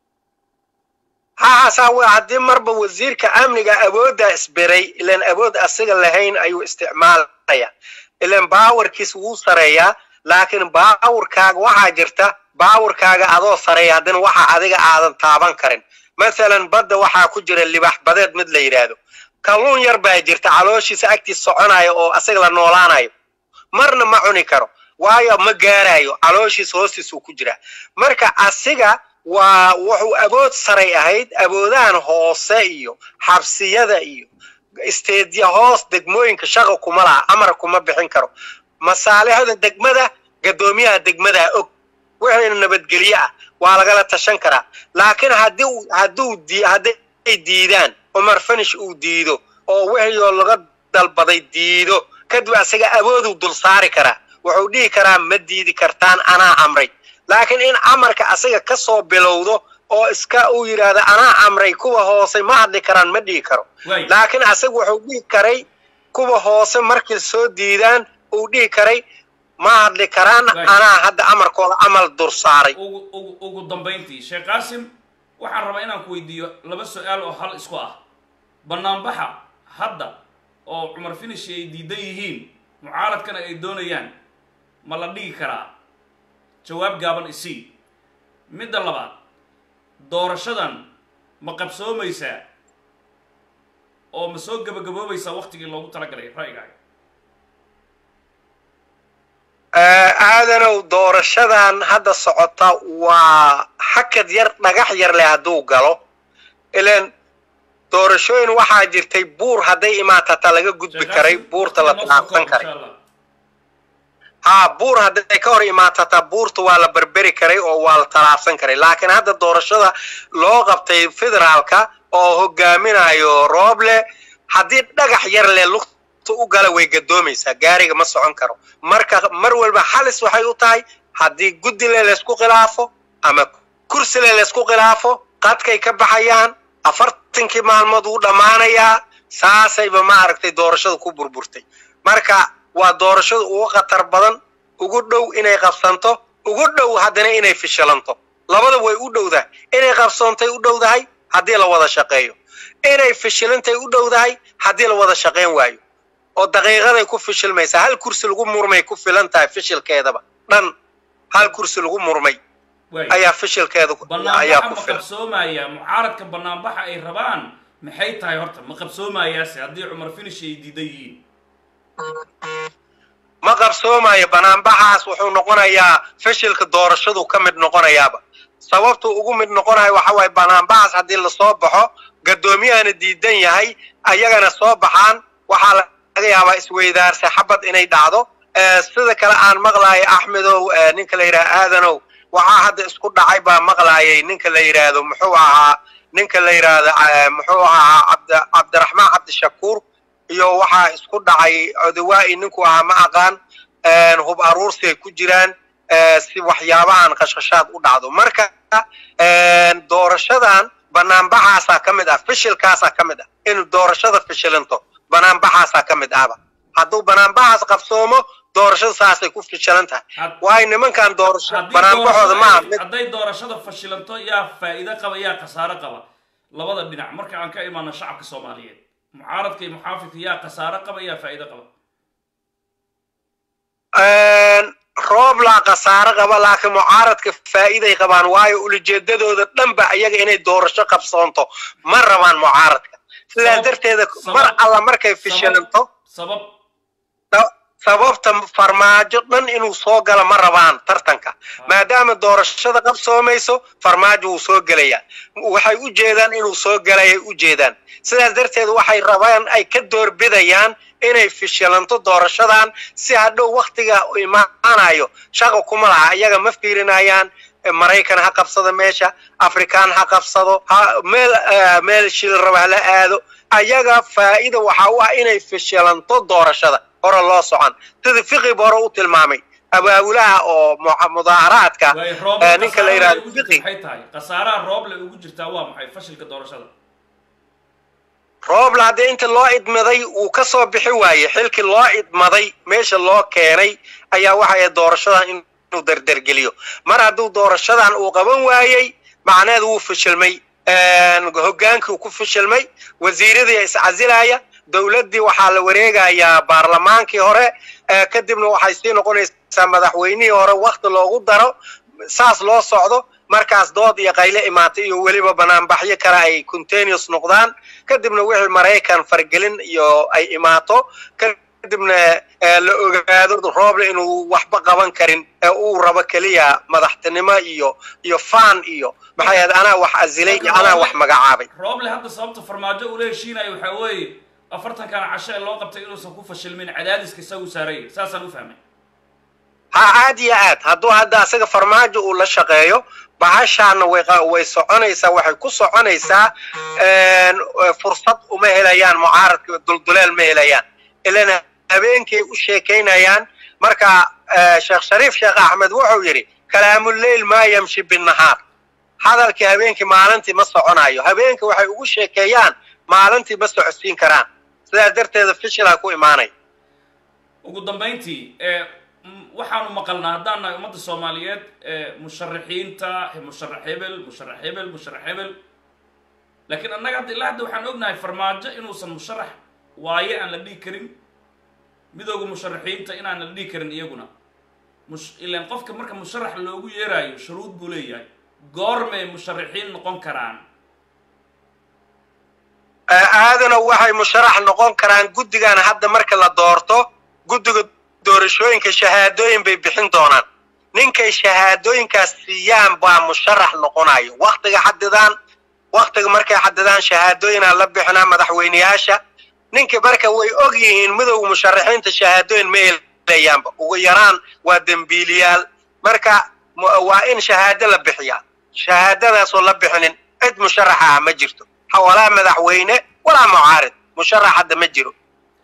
haasaa w haddii marba wasiirka amniga awoodda isbiray ilan awood asiga lahayn ayuu isticmaalaya ilan baawarkiis wuu sareeyaa laakiin baawarkaaga waxaa jirta baawarkaaga adoo sareeya haddana waxa adiga aadan taaban karin mathalan badda waxaa ku jira libax badeed mid la yidhaahdo kalluun yar baa jirta calooshiisa agtiis soconaya oo asaga la noolaanayo marna ma cuni karo waayo ma gaarayo calooshiisa hoostiisuu ku jiraa marka asiga waa wuxuu awood saray ahayd awoodahan hoose iyo xabsiyada iyo isteedya hoos degmooyinka shaqa kuma laha amar kuma bixin karo masaalixda degmada gadoomiyaha degmadaa og wixii nabadgelye ah waa lagala tashan karaa laakiin haddii hadduu hadday diidaan cumar fanish uu diido oo wixii laga dalbaday diido kadib asaga awooduu dul saari karaa wuxuu dhihi karaa ma diidi kartaan anaa amray laakiin in amarka asaga ka soo bilowdo oo iska uu yidhaahdo anaa amray kuwa hoose ma hadli karaan ma dhihi karo laakiin asaga wuxuu dhihi karay kuwa hoose markay soo diidaan uu dhihi karay ma hadli karaan anaa hadda amarkooda amal dur saaray ugu dambayntii sheekh qaasim waxaan rabaa inaan ku weydiiyo laba su-aal oo hal isku ah banaanbaxa hadda oo cumar finish ay diidan yihiin mucaaradkana ay doonayaan ma la dhigi karaa jawaab gaaban isii midda labaad doorashadan ma qabsoomaysaa oo ma soo gabagaboobaysaa waktigii loogu talagalay ra'yigaaga aadanow doorashadan hadda socota waa xakad yar dhagax yar leh hadduu galo ilan doorashooyin waxaa jirtay buur hadday imaatataa laga gudbi karay buurta la taabsan karay haa buur hadday ka hor imaatataa buurta waa la berberi karay oo waa la talaabsan karay laakiin hadda doorashada loo qabtay federaalka oo hogaaminayo rooble haddii dhagax yar leh lugta u gala way gadoomaysaa gaariga ma socon karo marka mar walba halis waxay u tahay haddii guddile laysku khilaafo ama kursile laysku khilaafo qadkay ka baxayaan afartankii maalmood wuu dhammaanayaa saasayba maaragtay doorashada ku burburtay marka waa doorashada ugu khatar badan ugu dhow inay qabsanto ugu dhow haddana inay fishilanto labada way u dhowdahay inay qabsoontay u dhowdahay haddii la wada shaqeeyo inay fishilantay u dhowdahay haddii la wada shaqayn waayo oo daqiiqaday ku fishilmaysaa hal kursi lagu murmay ku filan tahay fishilkeedaba dhan hal kursi lagu murmay ayaa fishilkeeda ayaa banaanbaxa ku ma filan qabsoomaya mucaaradka banaanbaxa ay rabaan maxay tahay horta ma qabsoomayaase haddii cumar finish ay diidan yihiin ma qabsoomayo banaanbaxaas wuxuu noqonayaa fishilka doorashadu ka mid noqonayaaba sababtuu ugu mid noqonayo waxa waaye banaanbaxaas haddii lasoo baxo gaddoomiyahana diidan yahay ayagana soo baxaan waxaa laga yaabaa isweydaarse xabad inay dhacdo sida kale aan maqlaayay axmedow ninka la yidhaha aadanow waxaa hadda isku dhacay baa maqlaayay ninka la yidhaahdo muxuu ahaa ninka la yidhaahdo muxuu ahaa cabd cabdiraxmaan cabdishakuur iyo waxaa isku dhacay codawaa'i ninku ahaa ma aqaan hub aruursi ay ku jiraan si waxyaabahan qashqashaad u dhacdo marka doorashadan banaanbaxaasaa ka mid ah fishilkaasaa ka mid ah in doorashada fishilinto banaanbaxaasaa ka mid ahba hadduu banaanbaxaas qabsoomo doorashada saasay ku fishilan tahay Had- waayo nimankan doorasho haddii banaanbaxooda doorashada maaha ay- mid hadday doorashada fashilanto yaa faa'iido qaba yaa khasaaro qaba labada dhinac marka aan ka imaano shacabka soomaaliyeed mucaaradka iyo muxaafidka yaa khasaaro qaba yaa faa'iido qaba roob laa khasaaro qaba laakiin mucaaradka faa'iiday qabaan waayo ulajeedadooda dhanba iyaga inay doorasho qabsoonto ma rabaan mucaaradka sidaas Sabab- darteeda sabab- mar alla markay fishilanto sabab sa- sababta farmaajo dhan inuu soo galo ma rabaan tartanka maadaama doorashada qabsoomayso farmaajo wuu soo gelayaa waxay u jeedaan inuu soo galayay u jeedaan sidaas darteed waxay rabaan ay ka doorbidayaan inay fishilanto doorashadan si hadhow waktiga u imaanayo shaqa kuma laha iyaga ma fiirinayaan eh, maraykan ha qabsado meesha afrikaan ha qabsado ha meel eh, meel shil raba hala aado ayaga faa'iida waxa u ah inay fishilanto doorashada hore loo socon sida fiqib hore u tilmaamay abaabulaha oo mu- mudaaharaadka waayo rooble eh, ninka la khasaaraha yidhahdo ugu jirta fiqi maxay tahay khasaaraha rooble ugu jirtaa waa maxay fashilka doorashada rooble haddii inta loo idmaday uu ka soo bixi waaye xilkii loo idmaday meesha loo keenay ayaa waxay doorashadan inuu derdergeliyo mar hadduu doorashadan uu qaban waayey macneheedu wuu fashilmay hoggaankii ku fashilmay wasiiradii iscasilaya dowladdii waxaa la wareegayaa baarlamaankii hore kadibna waxay sii noqonaysaa madaxweynihii hore wakti loogu daro saas loo socdo markaas dood iyo qayle imaatay iyo weliba banaanbaxyo kale ay continuous noqdaan kadibna wixii maraykan fargelin iyo ay imaato kadibna la ogaado rooble inuu waxba qaban karin ee uu rabo keliya madaxtinimo iyo iyo fan iyo maxay ahayd anaa wax asilay iyo anaa wax magacaabay rooble hadda sababta farmaajo ula heshiinayo waxaa weeye afartankana casho ee loo qabtay inuusan ku fashilmin cadaadiska isagu saarayay saasaan u fahmay ha aad iyo aad hadduu hadda asaga farmaajo uu la shaqeeyo bahashaana way way soconaysaa waxay ku soconaysaa fursad uma helayaan mucaaradka dulduleel ma helayaan ilan habeenkay u sheekaynayaan marka sheekh shariif sheekh axmed wuxuu yidhi kalaamuleyl maa yamshi binnahaar hadalkii habeenkii maalintii ma soconayo habeenkii waxay ugu sheekeeyaan maalintii ma socodsiin karaan sidaas darteeda fishilaa ku imaanaya ugu dambayntii waxaanu maqalnaa haddaan nahay ummadda soomaaliyeed musharaxiinta musharax hebel musharax hebel musharax hebel laakiin annaga hadda ilaa hadda waxaan ognahay farmaajo inuusan musharax waaye aan la dhihi karin midooda musharaxiinta inaan la dhihi karin iyaguna mush ilaan qofka marka musharax loogu yeeraayo shuruud buu leeyahay goormay musharaxiin noqon karaan aadana waxay musharax noqon karaan guddigan hadda marka la doorto guddiga doorashooyinka shahaadooyin bay bixin doonaan ninkay shahaadooyinkaas siiyaan baa musharax noqonayo waktiga xadidaan waktiga markay xadidaan shahaadooyinaa la bixinaa madaxweyneyaasha ninka marka way og yihiin midowga musharaxiinta shahaadooyin ma helayaanba ugu yaraan waa dembiiliyaal marka waa in shahaado la bixiyaa shahaadadaasoo la bixinin cid musharaxa ah ma jirto walaa madaxweyne walaa mucaarid musharax hadda ma jiro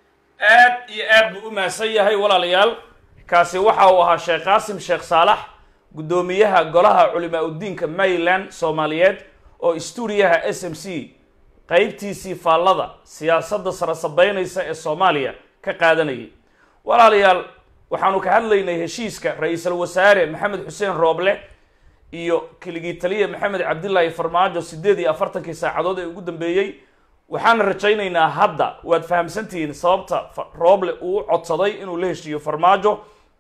aad iyo aad buu u mahadsan yahay walaalayaal kaasi waxa uu ahaa sheekh qaasim sheekh saalax guddoomiyaha golaha culimaa udiinka maryland soomaaliyeed oo stuudiyaha s m c qeybtiisii faallada siyaasadda sara sabeynaysa ee soomaaliya ka qaadanayay walaalayaal waxaanu ka hadlaynay heshiiska ra-iisul wasaare maxamed xuseen rooble iyo keligii taliya maxamed cabdilaahi farmaajo siddeed iyo afartankii saacadood ee ugu dambeeyey waxaana rajaynaynaa hadda waad fahamsantihiin sababta rooble uu u codsaday inuu la heshiiyo farmaajo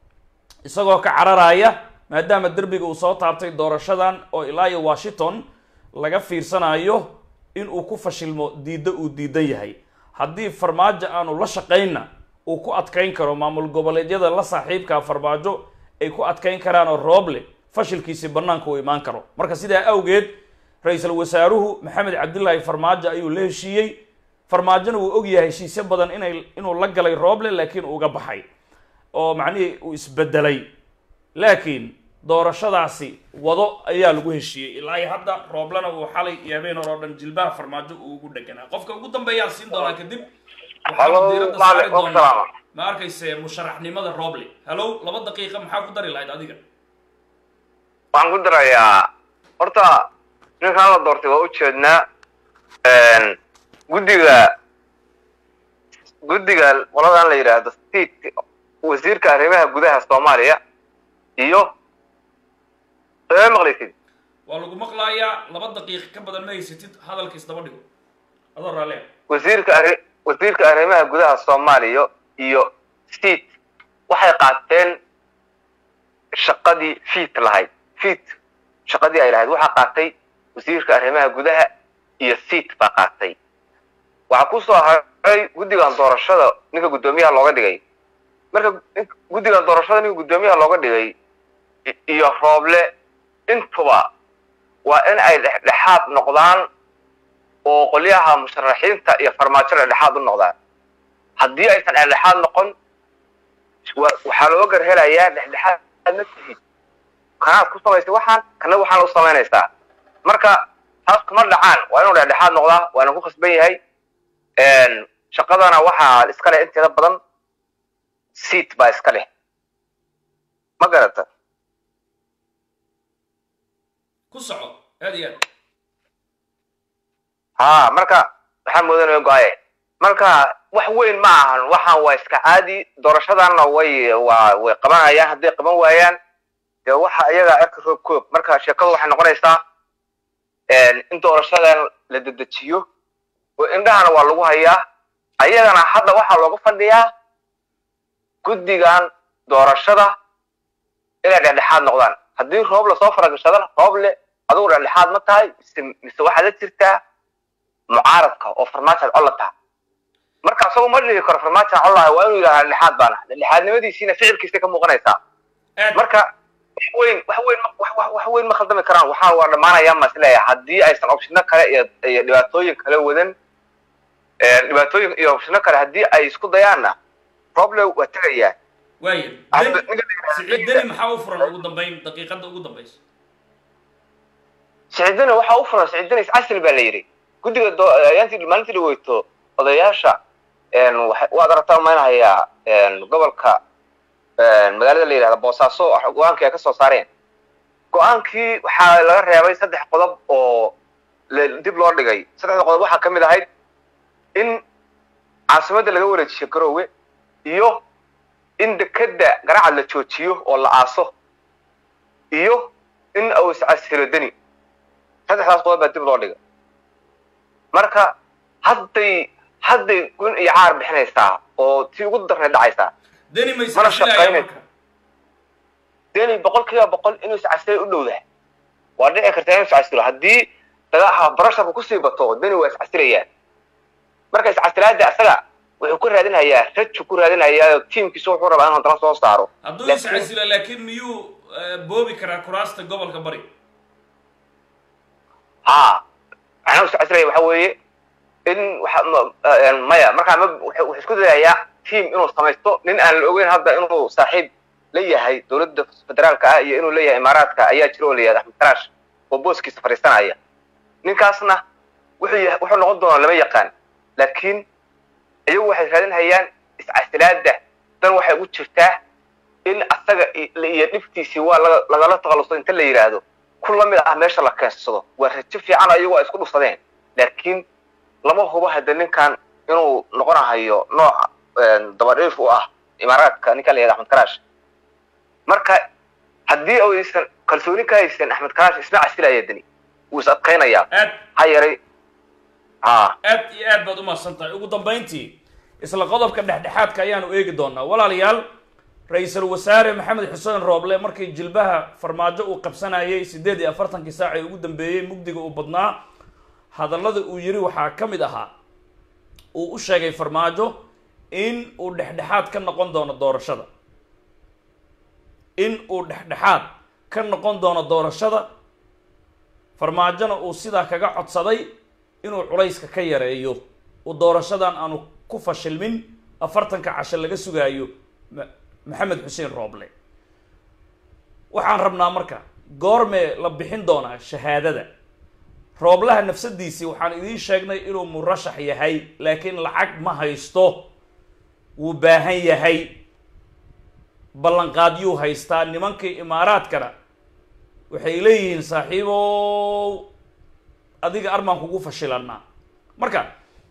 isagoo ka cararaya maadaama derbiga uu soo taabtay doorashadan oo ilaa iyo washington laga fiirsanayo in uu ku fashilmo diiddo uu diidan yahay haddii farmaajo aanu la shaqaynna uu ku adkayn karo maamul goboleedyada la saaxiibkaa farmaajo ay ku adkayn karaan oo rooble fashilkiisii bannaanka uu imaan karo marka sidaa awgeed ra-iisul wasaaruhu maxamed cabdilaahi farmaajo ayuu la heshiiyey farmaajona wuu ogyahay heshiisyo badan inay inuu la galay rooble laakiin uga baxay oo macnihii uu isbedelay laakiin doorashadaasi wado ayaa lagu heshiiyey ilaa iyo hadda rooblena uu xalay iyo habeen hore oo dhan jilbaha farmaajo uu ugu dheganaa qofka ugu dambeeyaan siin doonaa kadib waxaanu diiradda saari doonaa ma arkayse musharaxnimada rooble hallow laba daqiiqa maxaa ku dari lahayd adiga waxaan ku darayaa horta ninkaan la doortay waa ujeednaa guddiga guddiga qoladan la yidhaahdo state wasiirka arrimaha gudaha soomaaliya iyo soo maqlaysid waa lagu maqlayaa laba daqiiqa ka badan ma haysatid hadalka isdaba dhigo adoo raallia wasiirka arri wasiirka arrimaha gudaha soomaaliya iyo state waxay qaateen shaqadii fiit lahayd fiit shaqadii ay lahayd waxaa qaatay wasiirka arrimaha gudaha iyo seat baa qaatay waxaa ku soo haray guddigan doorashada ninka guddoomiyaha looga dhigay marka guddigan doorashada ninka guddoomiyaha looga dhigay iyo rooble intuba waa in ay dhexdhexaad noqdaan oo qolyaha musharaxiinta iyo farmaajo dhexdhexaad u noqdaan haddii aysan dhexdhexaad noqon waxaa loo garhelayaa dhexdhexaad ma tihid kanaad ku samaysay waxaan kana waxaan u samaynaysaa marka taas kuma dhacaan waa inuu dhexdhexaad noqdaa waa ina ku khasban yahay shaqadana waxaa iska leh inteeda badan seat baa iska leh ma garata ku soco aad iyo aad ha marka waxaan moodanaya go-aye marka wax weyn ma ahan waxaan waa iska caadi doorashadanna way waa way qabanayaan hadday qaban waayaan dee waxa iyagaa erka roob koob marka sheekadu waxay noqonaysaa in doorashadan la dedejiyo oo indhahana waa lagu hayaa ayagana hadda waxaa looga fadhiyaa guddigan doorashada inay dhexdhexaad noqdaan haddii roob lasoo faragashadana roob le adugu dhexdhexaad ma tahay mise mise waxaad la jirtaa mucaaradka oo farmaajoad colla taha marka isagu ma dhihi karo farmaajoan collahay waa inuu yidhahdaa dhexdhexaad baana dhexdhexaadnimadiisiina ficilkiisa ka muuqanaysaa aad marka wax weyn wax weyn ma- wax wax- wax weyn ma khaldami karaan waxaa waa dhammaanayaan baan isleeyahay haddii aysan opshino kale iyo iyo dhibaatooyin kale wadan ee, dhibaatooyin iyo opshino kale haddii ay isku dayaanna problem waa tegayaan waaya Hadda deni ninka la yidhahdo- siciid deni maxaa u furan ugu dambayn daqiiqada ugu dambaysa siciidana waxaa u furan siciidana iscasli baa la yidhi guddiga doo- ayaantii maalintii dhaweyto odayaasha een, waxay- waad aragtaa maynahayaa gobolka een, magaalada la yidhahda boosaaso go-aankii ay ka soo saareen go-aankii waxaa laga reebay saddex qodob oo la- dib loo dhigay saddexda qodob waxaa ka mid ahayd in caasimadda laga wareejiyo garoowe iyo in dekeda garacad la joojiyo oo la aaso iyo in uu iscasilo deni saddexdaas qodob baa dib loo dhigay marka hadday hadday gun iyo caar bixinaysaa oo tii ugu darnay dhacaysaa deni ma Mana iscasilaya shaqaynay. marka deni boqol kiiba boqol inuu iscasilay u dhowdahay waa dhici kartaa inuu iscasilo haddii dagaha barasharku kusii bato deni waa iscasilayaan marka iscasilaada asaga wuxuu ku raadinhayaa raju ku raadinhayaa tiimkiisu wuxuu rabaa in haddana soo saaro hadduu Laakiin- iscasilo laakiin miyuu eh, boobi karaa kuraasta gobolka bari haa macnaha iscasilaya waxa weeye in waxa ma- een, maya markaa ma wuxuu wuxuu isku dayayaa tiim inuu samaysto nin aan la ogeyn hadda inuu saaxiib la yahay dowladda federaalka ah iyo inuu leeyahay imaaraadka ayaa jira oo la yihahda axmed karaash oo booskiisa fadhiisanaya ninkaasna wuxuu yahay wuxuu noqon doonaa lama yaqaan laakiin iyagu waxay raadinhayaan iscasilaada dan waxay ugu jirtaa in asaga i- iyo dhibtiisii waa laga- lagala takhaluso inta la yidhaahdo ku la mid ah meesha la keensado waa rajo fiican ayagu ay isku dhufsadeen laakiin lama hubo hadda ninkan inuu noqonahayo nooc een, dabadhiif u ah imaaraadka ninkan la yihahda axmed karaash marka haddii aysan kalsooni ka haysan axmed karaash isna casilaya deni wuu is adkaynayaa aad ha yaray ha aad iyo aad baad u mahadsan tahay ugu dambayntii isla qodobka dhexdhexaadka ayaanu eegi doonaa walaalayaal ra-iisul wasaare maxamed xuseen rooble markii jilbaha farmaajo uu qabsanayay siddeed iyo afartankii saac ee ugu dambeeyey mugdiga uu badnaa hadallada uu yiri waxaa ka mid ahaa uu u sheegay farmaajo in uu dhexdhexaad ka noqon doono doorashada in uu dhexdhexaad ka noqon doono doorashada farmaajona uu sidaa kaga codsaday inuu culayska ka yareeyo uu doorashadan aanu ku fashilmin afartanka casho laga sugaayo Ma- maxamed xuseen rooble waxaan rabnaa marka goormee la bixin doonaa shahaadada rooblaha nafsadiisii waxaan idiin sheegnay inuu murashax yahay laakiin lacag ma haysto wuu baahan yahay ballanqaadyuu haystaa nimankii imaaraadkana waxay leeyihiin saaxiibow adiga armaan kugu fashilanaa marka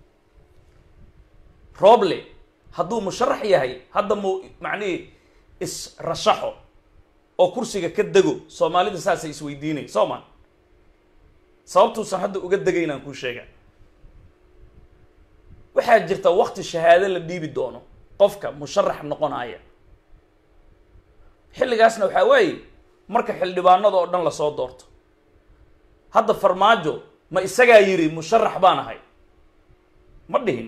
rooble hadduu musharax yahay hadda mu macnihii is-rashaxo oo kursiga ka dego soomaalida saasay isweydiinay soo ma sababtuusan hadda uga degaynaan kuu sheega waxaa jirta wakti shahaado la dhiibi doono qofka musharax noqonaya xilligaasna waxaa weeye marka xildhibaanada oo dhan lasoo doorto hadda farmaajo ma isagaa yidhi musharax baan ahay ma dhihin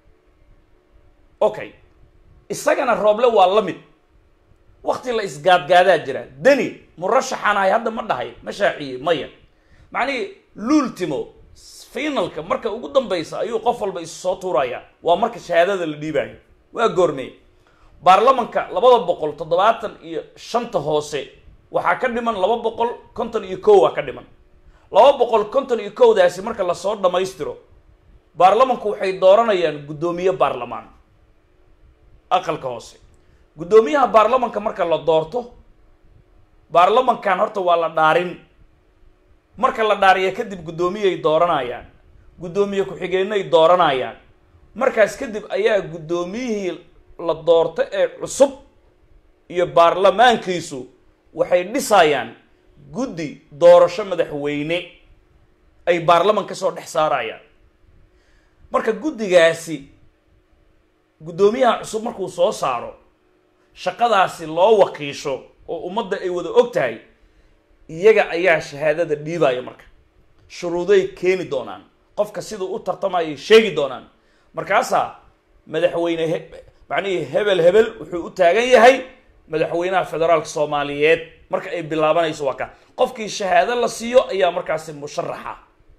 okay isagana rooble waa la mid wakti la isgaadgaadaa jira deni murashaxaan ahay hadda ma dhahay ma shaaciye maya macnihii luultimo finalka marka ugu dambaysa ayuu qof walba isu soo tuuraya waa marka shahaadada la dhiibayo waa goormee baarlamanka labada boqol toddobaatan iyo shanta hoose waxaa ka dhiman laba boqol konton iyo kow waa ka dhiman laba boqol konton iyo kowdaasi marka lasoo dhammaystiro baarlamanku waxay dooranayaan guddoomiye baarlamaan aqalka hoose guddoomiyaha baarlamanka marka la doorto baarlamankan horta waa la dhaarin marka la dhaariya kadib guddoomiyay dooranayaan guddoomiye ku-xigeenay dooranayaan markaas kadib ayaa guddoomiyihii la doorto ee cusub iyo baarlamaankiisu waxay dhisayaan guddi doorasho madaxweyne ay baarlaman ka soo dhex saarayaan marka guddigaasi guddoomiyaha cusub markuu soo saaro shaqadaasi loo wakiisho oo ummadda ay wada og tahay iyaga ayaa shahaadada dhiibaya marka shuruuday keeni doonaan qofka siduu u tartamayay sheegi doonaan markaasaa madaxweyne he macnihii hebel hebel wuxuu u taagan yahay madaxweynaha federaalka soomaaliyeed marka ay bilaabanayso waa ka qofkii shahaado la siiyo ayaa markaasi musharaxa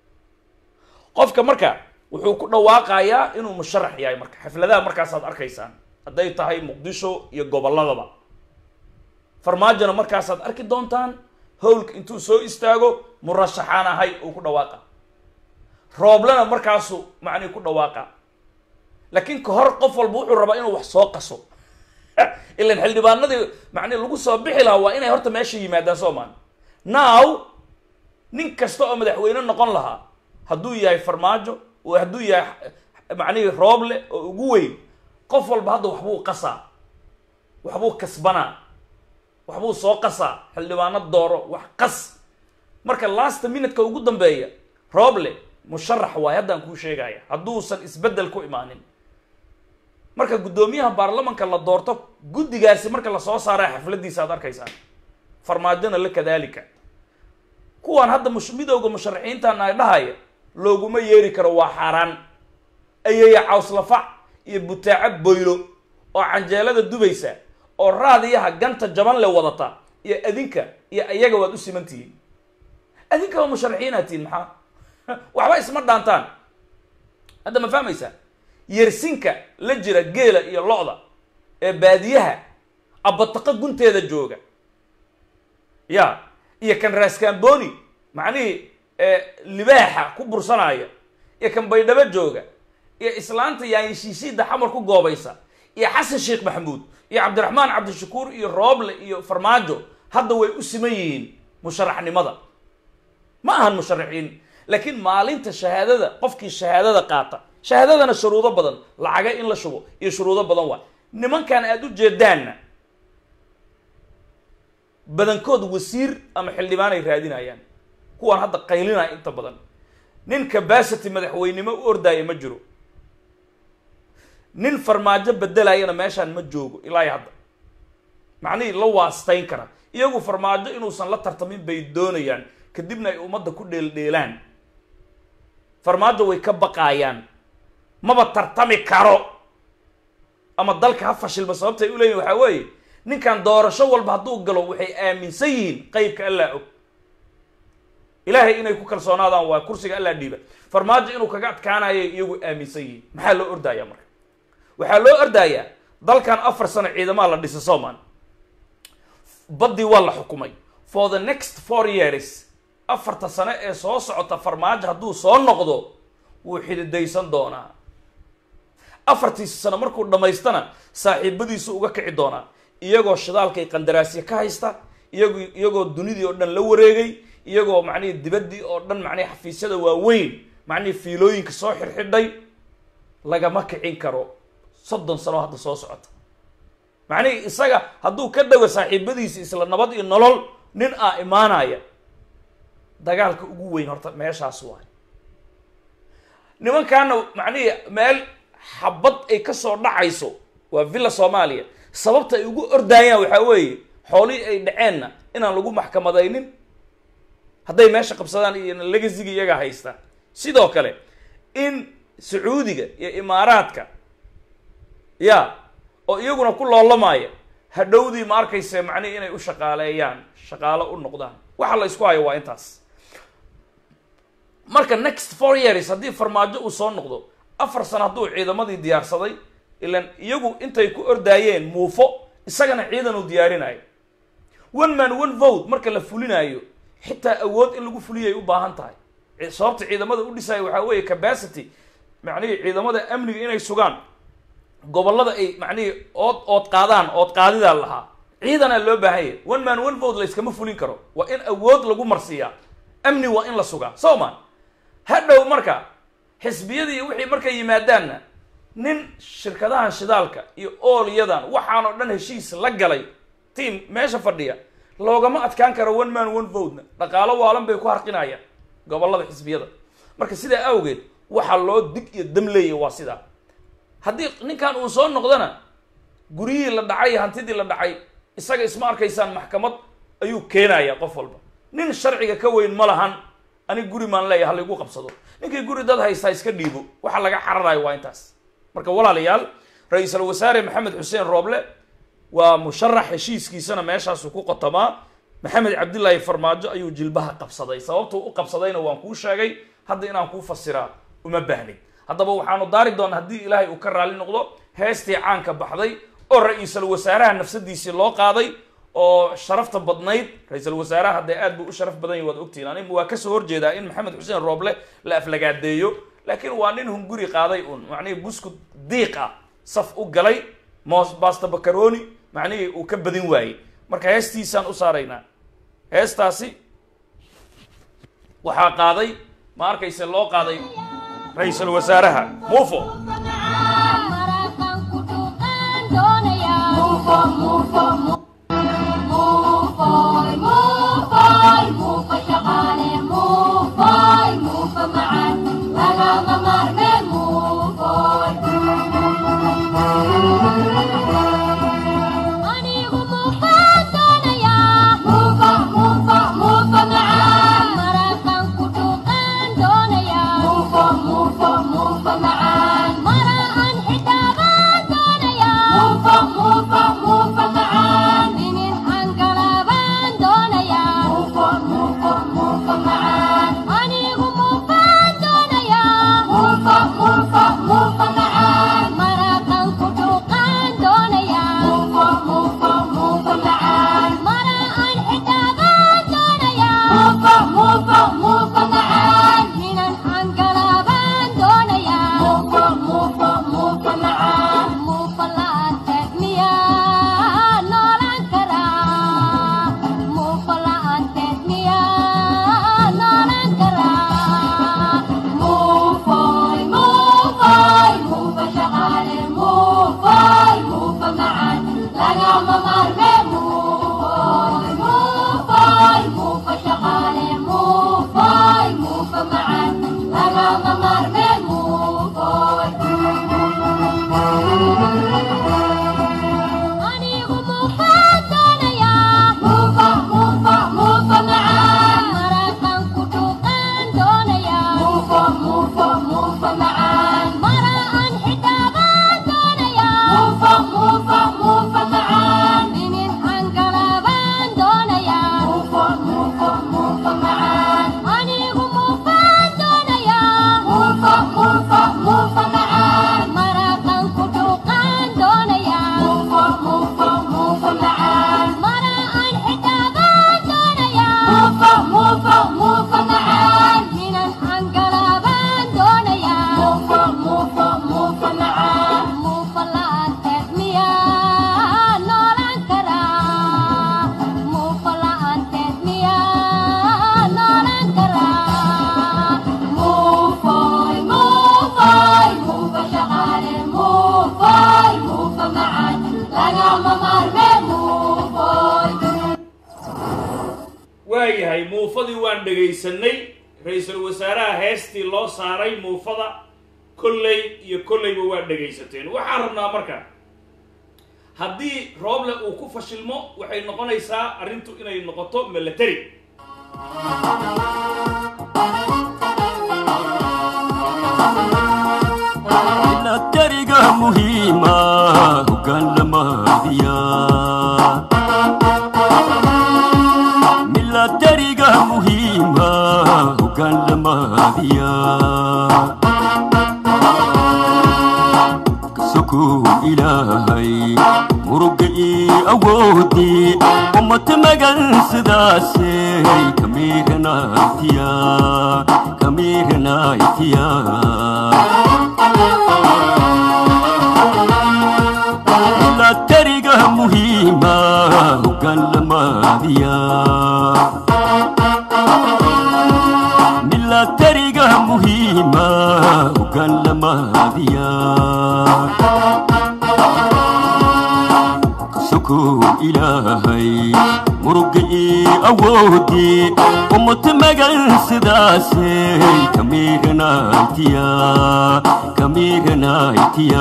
qofka marka wuxuu ku dhawaaqayaa inuu musharax yahay marka xafladaha markaasaad arkaysaan hadday tahay muqdisho iyo gobolladaba farmaajona markaasaad arki doontaan howlka intuu soo istaago murashaxaan ahay uu ku dhawaaqa rooblena markaasuu macnihi ku dhawaaqa laakiin ka hor qof walba wuxuu rabaa inuu wax soo qaso ilan xildhibaanadii macnihi lagu soo bixi lahaa waa inay horta meesha yimaadaan soomaan now nin kasta oo madaxweyne noqon lahaa hadduu yahay farmaajo oo hadduu yahay macnihii rooble oo ugu weyn qof walba hadda waxbuu qasaa waxbuu kasbanaa waxbuu soo qasaa xildhibaano dooro wax qas marka last minutka ugu dambeeya rooble musharax waay haddaan kuu sheegaya hadduusan isbeddel ku imaanin marka guddoomiyaha baarlamanka la doorto guddigaasi marka lasoo saaraya xafladiisa aad arkaysaan farmaajona la kadaalika kuwaan hadda mush midowga musharaxiintan ay dhahaya looguma yeeri karo waa xaaraan ayaya cawslafac iyo butaaco boylo oo canjeelada dubaysa oo raadiyaha ganta jaban le wadata iyo adinka iyo ayaga waad u siman tihiin adinka waa musharaxiinaad tihiin maxaa waxba isma dhaantaan hadda ma fahmaysaa yersinka la jira geela iyo lo-da ee baadiyaha abataqo gunteeda jooga ya iyo kan raaskaamboni macnihii libaaxa ku bursanaya iyo kan baydhabo jooga iyo islaanta yaanyishiisiida xamar ku goobaysa iyo xasan sheekh maxamuud iyo cabdiraxmaan cabdishakuur iyo rooble iyo farmaajo hadda way u siman yihiin musharaxnimada ma ahan musharaxiin laakiin maalinta shahaadada qofkii shahaadada qaata shahaadadana shuruudo badan lacaga in la shubo iyo shuruudo badan waa nimankan aada u jeedaanna badankood wasiir ama xildhibaan ay raadinayaan kuwaan hadda qaylinaya inta badan nin cabacity madaxweynimo u ordaaya ma jiro nin farmaajo bedelayana meeshaan ma joogo ilaa iyo hadda macnihii la waastayn kara iyagu farmaajo inuusan la tartamin bay doonayaan kadibna ay ummadda ku dheeldheelaan farmaajo way ka baqaayaan maba tartami karo ama dalka ha fashilma sababta ay u leeyihin waxaa weeye ninkan doorasho walba hadduu galo waxay aaminsan yihiin qeybka allaa og ilaahay inay ku kalsoonaadaan waa kursiga allaa dhiiba farmaajo inuu kaga adkaanayo iyagu aaminsan yihiin maxaa loo ordayaa marka waxaa loo ordayaa dalkan afar sano ciidamaa la dhisa soman baddii waa la xukumay for the next four years afarta sano ee soo socota farmaajo hadduu soo noqdo wuu xididaysan doonaa afartiisa sano markuu dhammaystana saaxiibadiisu uga kici doonaa iyagoo shidaalkay qandaraasya ka haysta iyago iyagoo dunidii oo dhan la wareegay iyagoo macnihii dibaddii oo dhan macnihi xafiisyada waaweyn macnihii fiilooyinka soo xirxidhay lagama kicin karo soddon sano hadda soo socota macnihii isaga hadduu ka dhago saaxiibadiisi isla nabad iyo nolol nin aa imaanaya dagaalka ugu weyn horta meeshaas waay nimankaana macnihii meel xabad ay ka soo dhacayso waa villa soomaaliya sababta ay ugu ordaayaan waxaa weeye xoolihii ay dhaceenna inaan lagu maxkamadaynin hadday meesha qabsadaan iyo legasiga iyagaa haysta sidoo kale in sacuudiga iyo imaaraadka ya oo iyaguna ku loolamaya hadhowdii ma arkayse macnihi inay u shaqaaleeyaan shaqaalo u noqdaan waxa la isku hayo waa intaas marka next four years haddii farmaajo uu soo noqdo afar sano hadduu ciidamadii diyaarsaday ilan iyagu intay ku ordaayeen muufo isagana ciidan uu diyaarinayo one man one vote marka la fulinayo xitaa awood in lagu fuliyay u baahan tahay sababta ciidamada u dhisaya waxaa weeye capacity macnihii ciidamada amniga inay sugaan gobollada ay macnihii ood ood qaadaan ood qaadidaa lahaa ciidanaa loo baahan yahay one man one vote layskama fulin karo waa in awood lagu marsiiyaa amni waa in la sugaa soo ma hadhow marka xisbiyadii iyo wixii markay yimaadaanna nin shirkadahan shidaalka iyo oolyadan waxaan oo dhan heshiis la galay tiam meesha fadhiya loogama adkaan karo one man one votena dhaqaalo waalan bay ku harqinayaan gobollada xisbiyada marka sidaa awgeed waxaa loo dig iyo dam leeyahy waa sidaa haddii ninkan uu soo noqdana guryihii la dhacay iyo hantidii la dhacay isaga isma arkaysaan maxkamad ayuu keenaya qof walba nin sharciga ka weyn ma lahan aniga guri maan leeyahay halaigu qabsado ninkii guri dad haystaa iska dhiibo waxa laga cararayo waa intaas marka walaalayaal ra-iisul wasaare maxamed xuseen rooble waa musharax heshiiskiisana meeshaasu ku qotamaa maxamed cabdilaahi farmaajo ayuu jilbaha qabsaday sababtuu u qabsadayna waan kuu sheegay hadda inaan kuu fasiraa uma baahnid haddaba waxaanu daari doona haddii ilaahay uu ka raali noqdo heestii caanka baxday oo ra-iisul wasaaraha nafsadiisii loo qaaday oo sharafta badnayd ra-iisul wasaaraha dee aad buu u sharaf badan yahy waad ogtihiin anig waa kasoo horjeedaa in maxamed xuseen rooble la aflagaadeeyo laakiin waa nin hunguri qaaday un macnihii buskud diiq ah saf u galay mos basta bacaroni macnihii uu ka badin waayey marka heestiisaan u saaraynaa heestaasi waxaa qaaday ma arkayse loo qaaday ra-iisul wasaaraha mufo waayahay muufadii waan dhegaysanay ra-iisul wasaaraha heestii loo saaray muufada kolley iyo kolleyba waa dhegaysateen waxaan rabnaa marka haddii rooble uu ku fashilmo waxay noqonaysaa arrintu inay noqoto milatary milatariga muhiima hoggaan lamaadiya milatariga muhiima hoggaan lamaadiya kasokow ilaahay muruga ii awoodii ummata magan sidaasey kamiiranaitiya kamiiranaitiya milatariga muhiima hoggaan lamaadiya milatariga muhiima hoggaan lamaadiya kasokow ilaahay muruga ii awoodii ummata magan sidaasay kamiiranaytiya kamiiranaytiya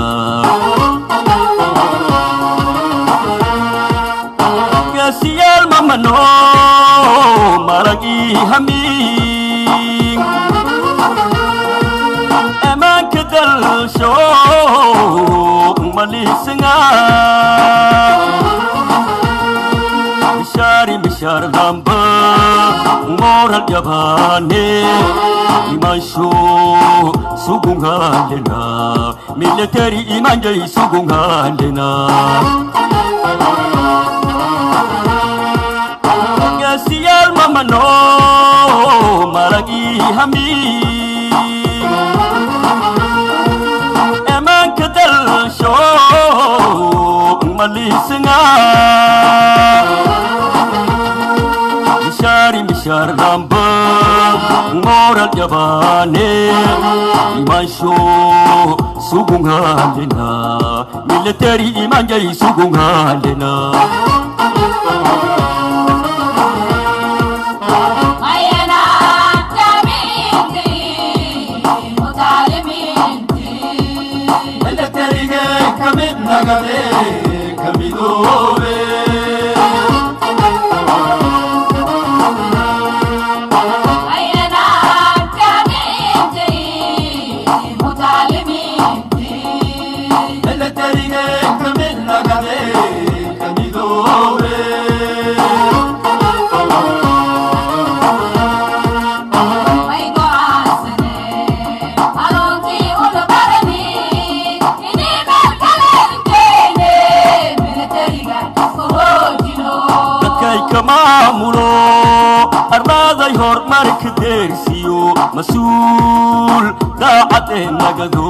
gaasiyaal mamano marag ii hamiin amaanka dalsho maliisanga mishaari mishaar damba moral yabaane imansho sugungalena military imanjay sugungalena gaasiyaal mamano maragi hamiin amaanka dalsho maliisanga mishaari mishaar damba moral yabaane imansho sugungalena military imanjay sugungalena dadkay ka maamulo ardaaday horumarka deersiyo mas-uul daacadee nagado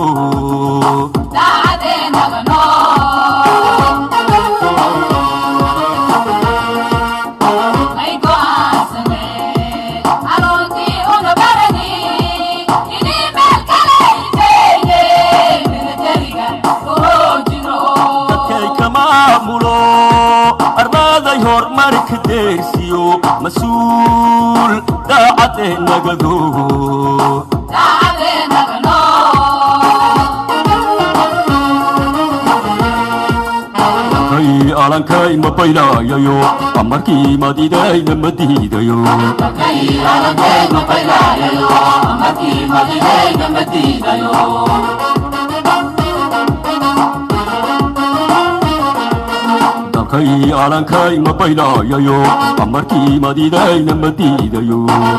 dadkay ka maamulo ardaaday horumarka deersiyo mas-uul daacadee nagado kay alankay ma baylayayo amarkii madidayna ma diidayo dalkay alankay ma baylayayo amarkii madidayna ma diidayo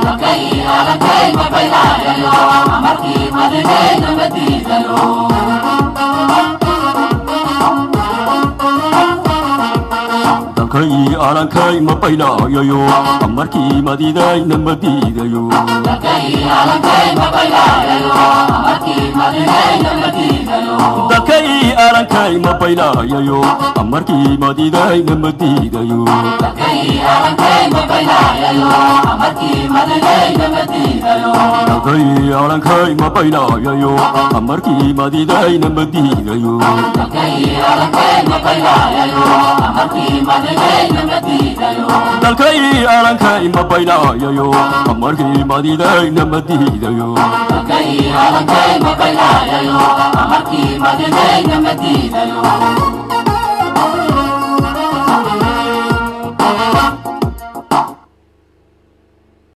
dalkay alankay ma baylayayo amarkii madidayna ma diidayo dalkay alankay ma baylayayo amarkii madidayna ma diidayo dalkay alankay ma baylayayo amarkii madidayna ma diidayo dalkay alankay ma baylayayo amarkii madidayna ma diidayo Amarkii madinayna madiidayo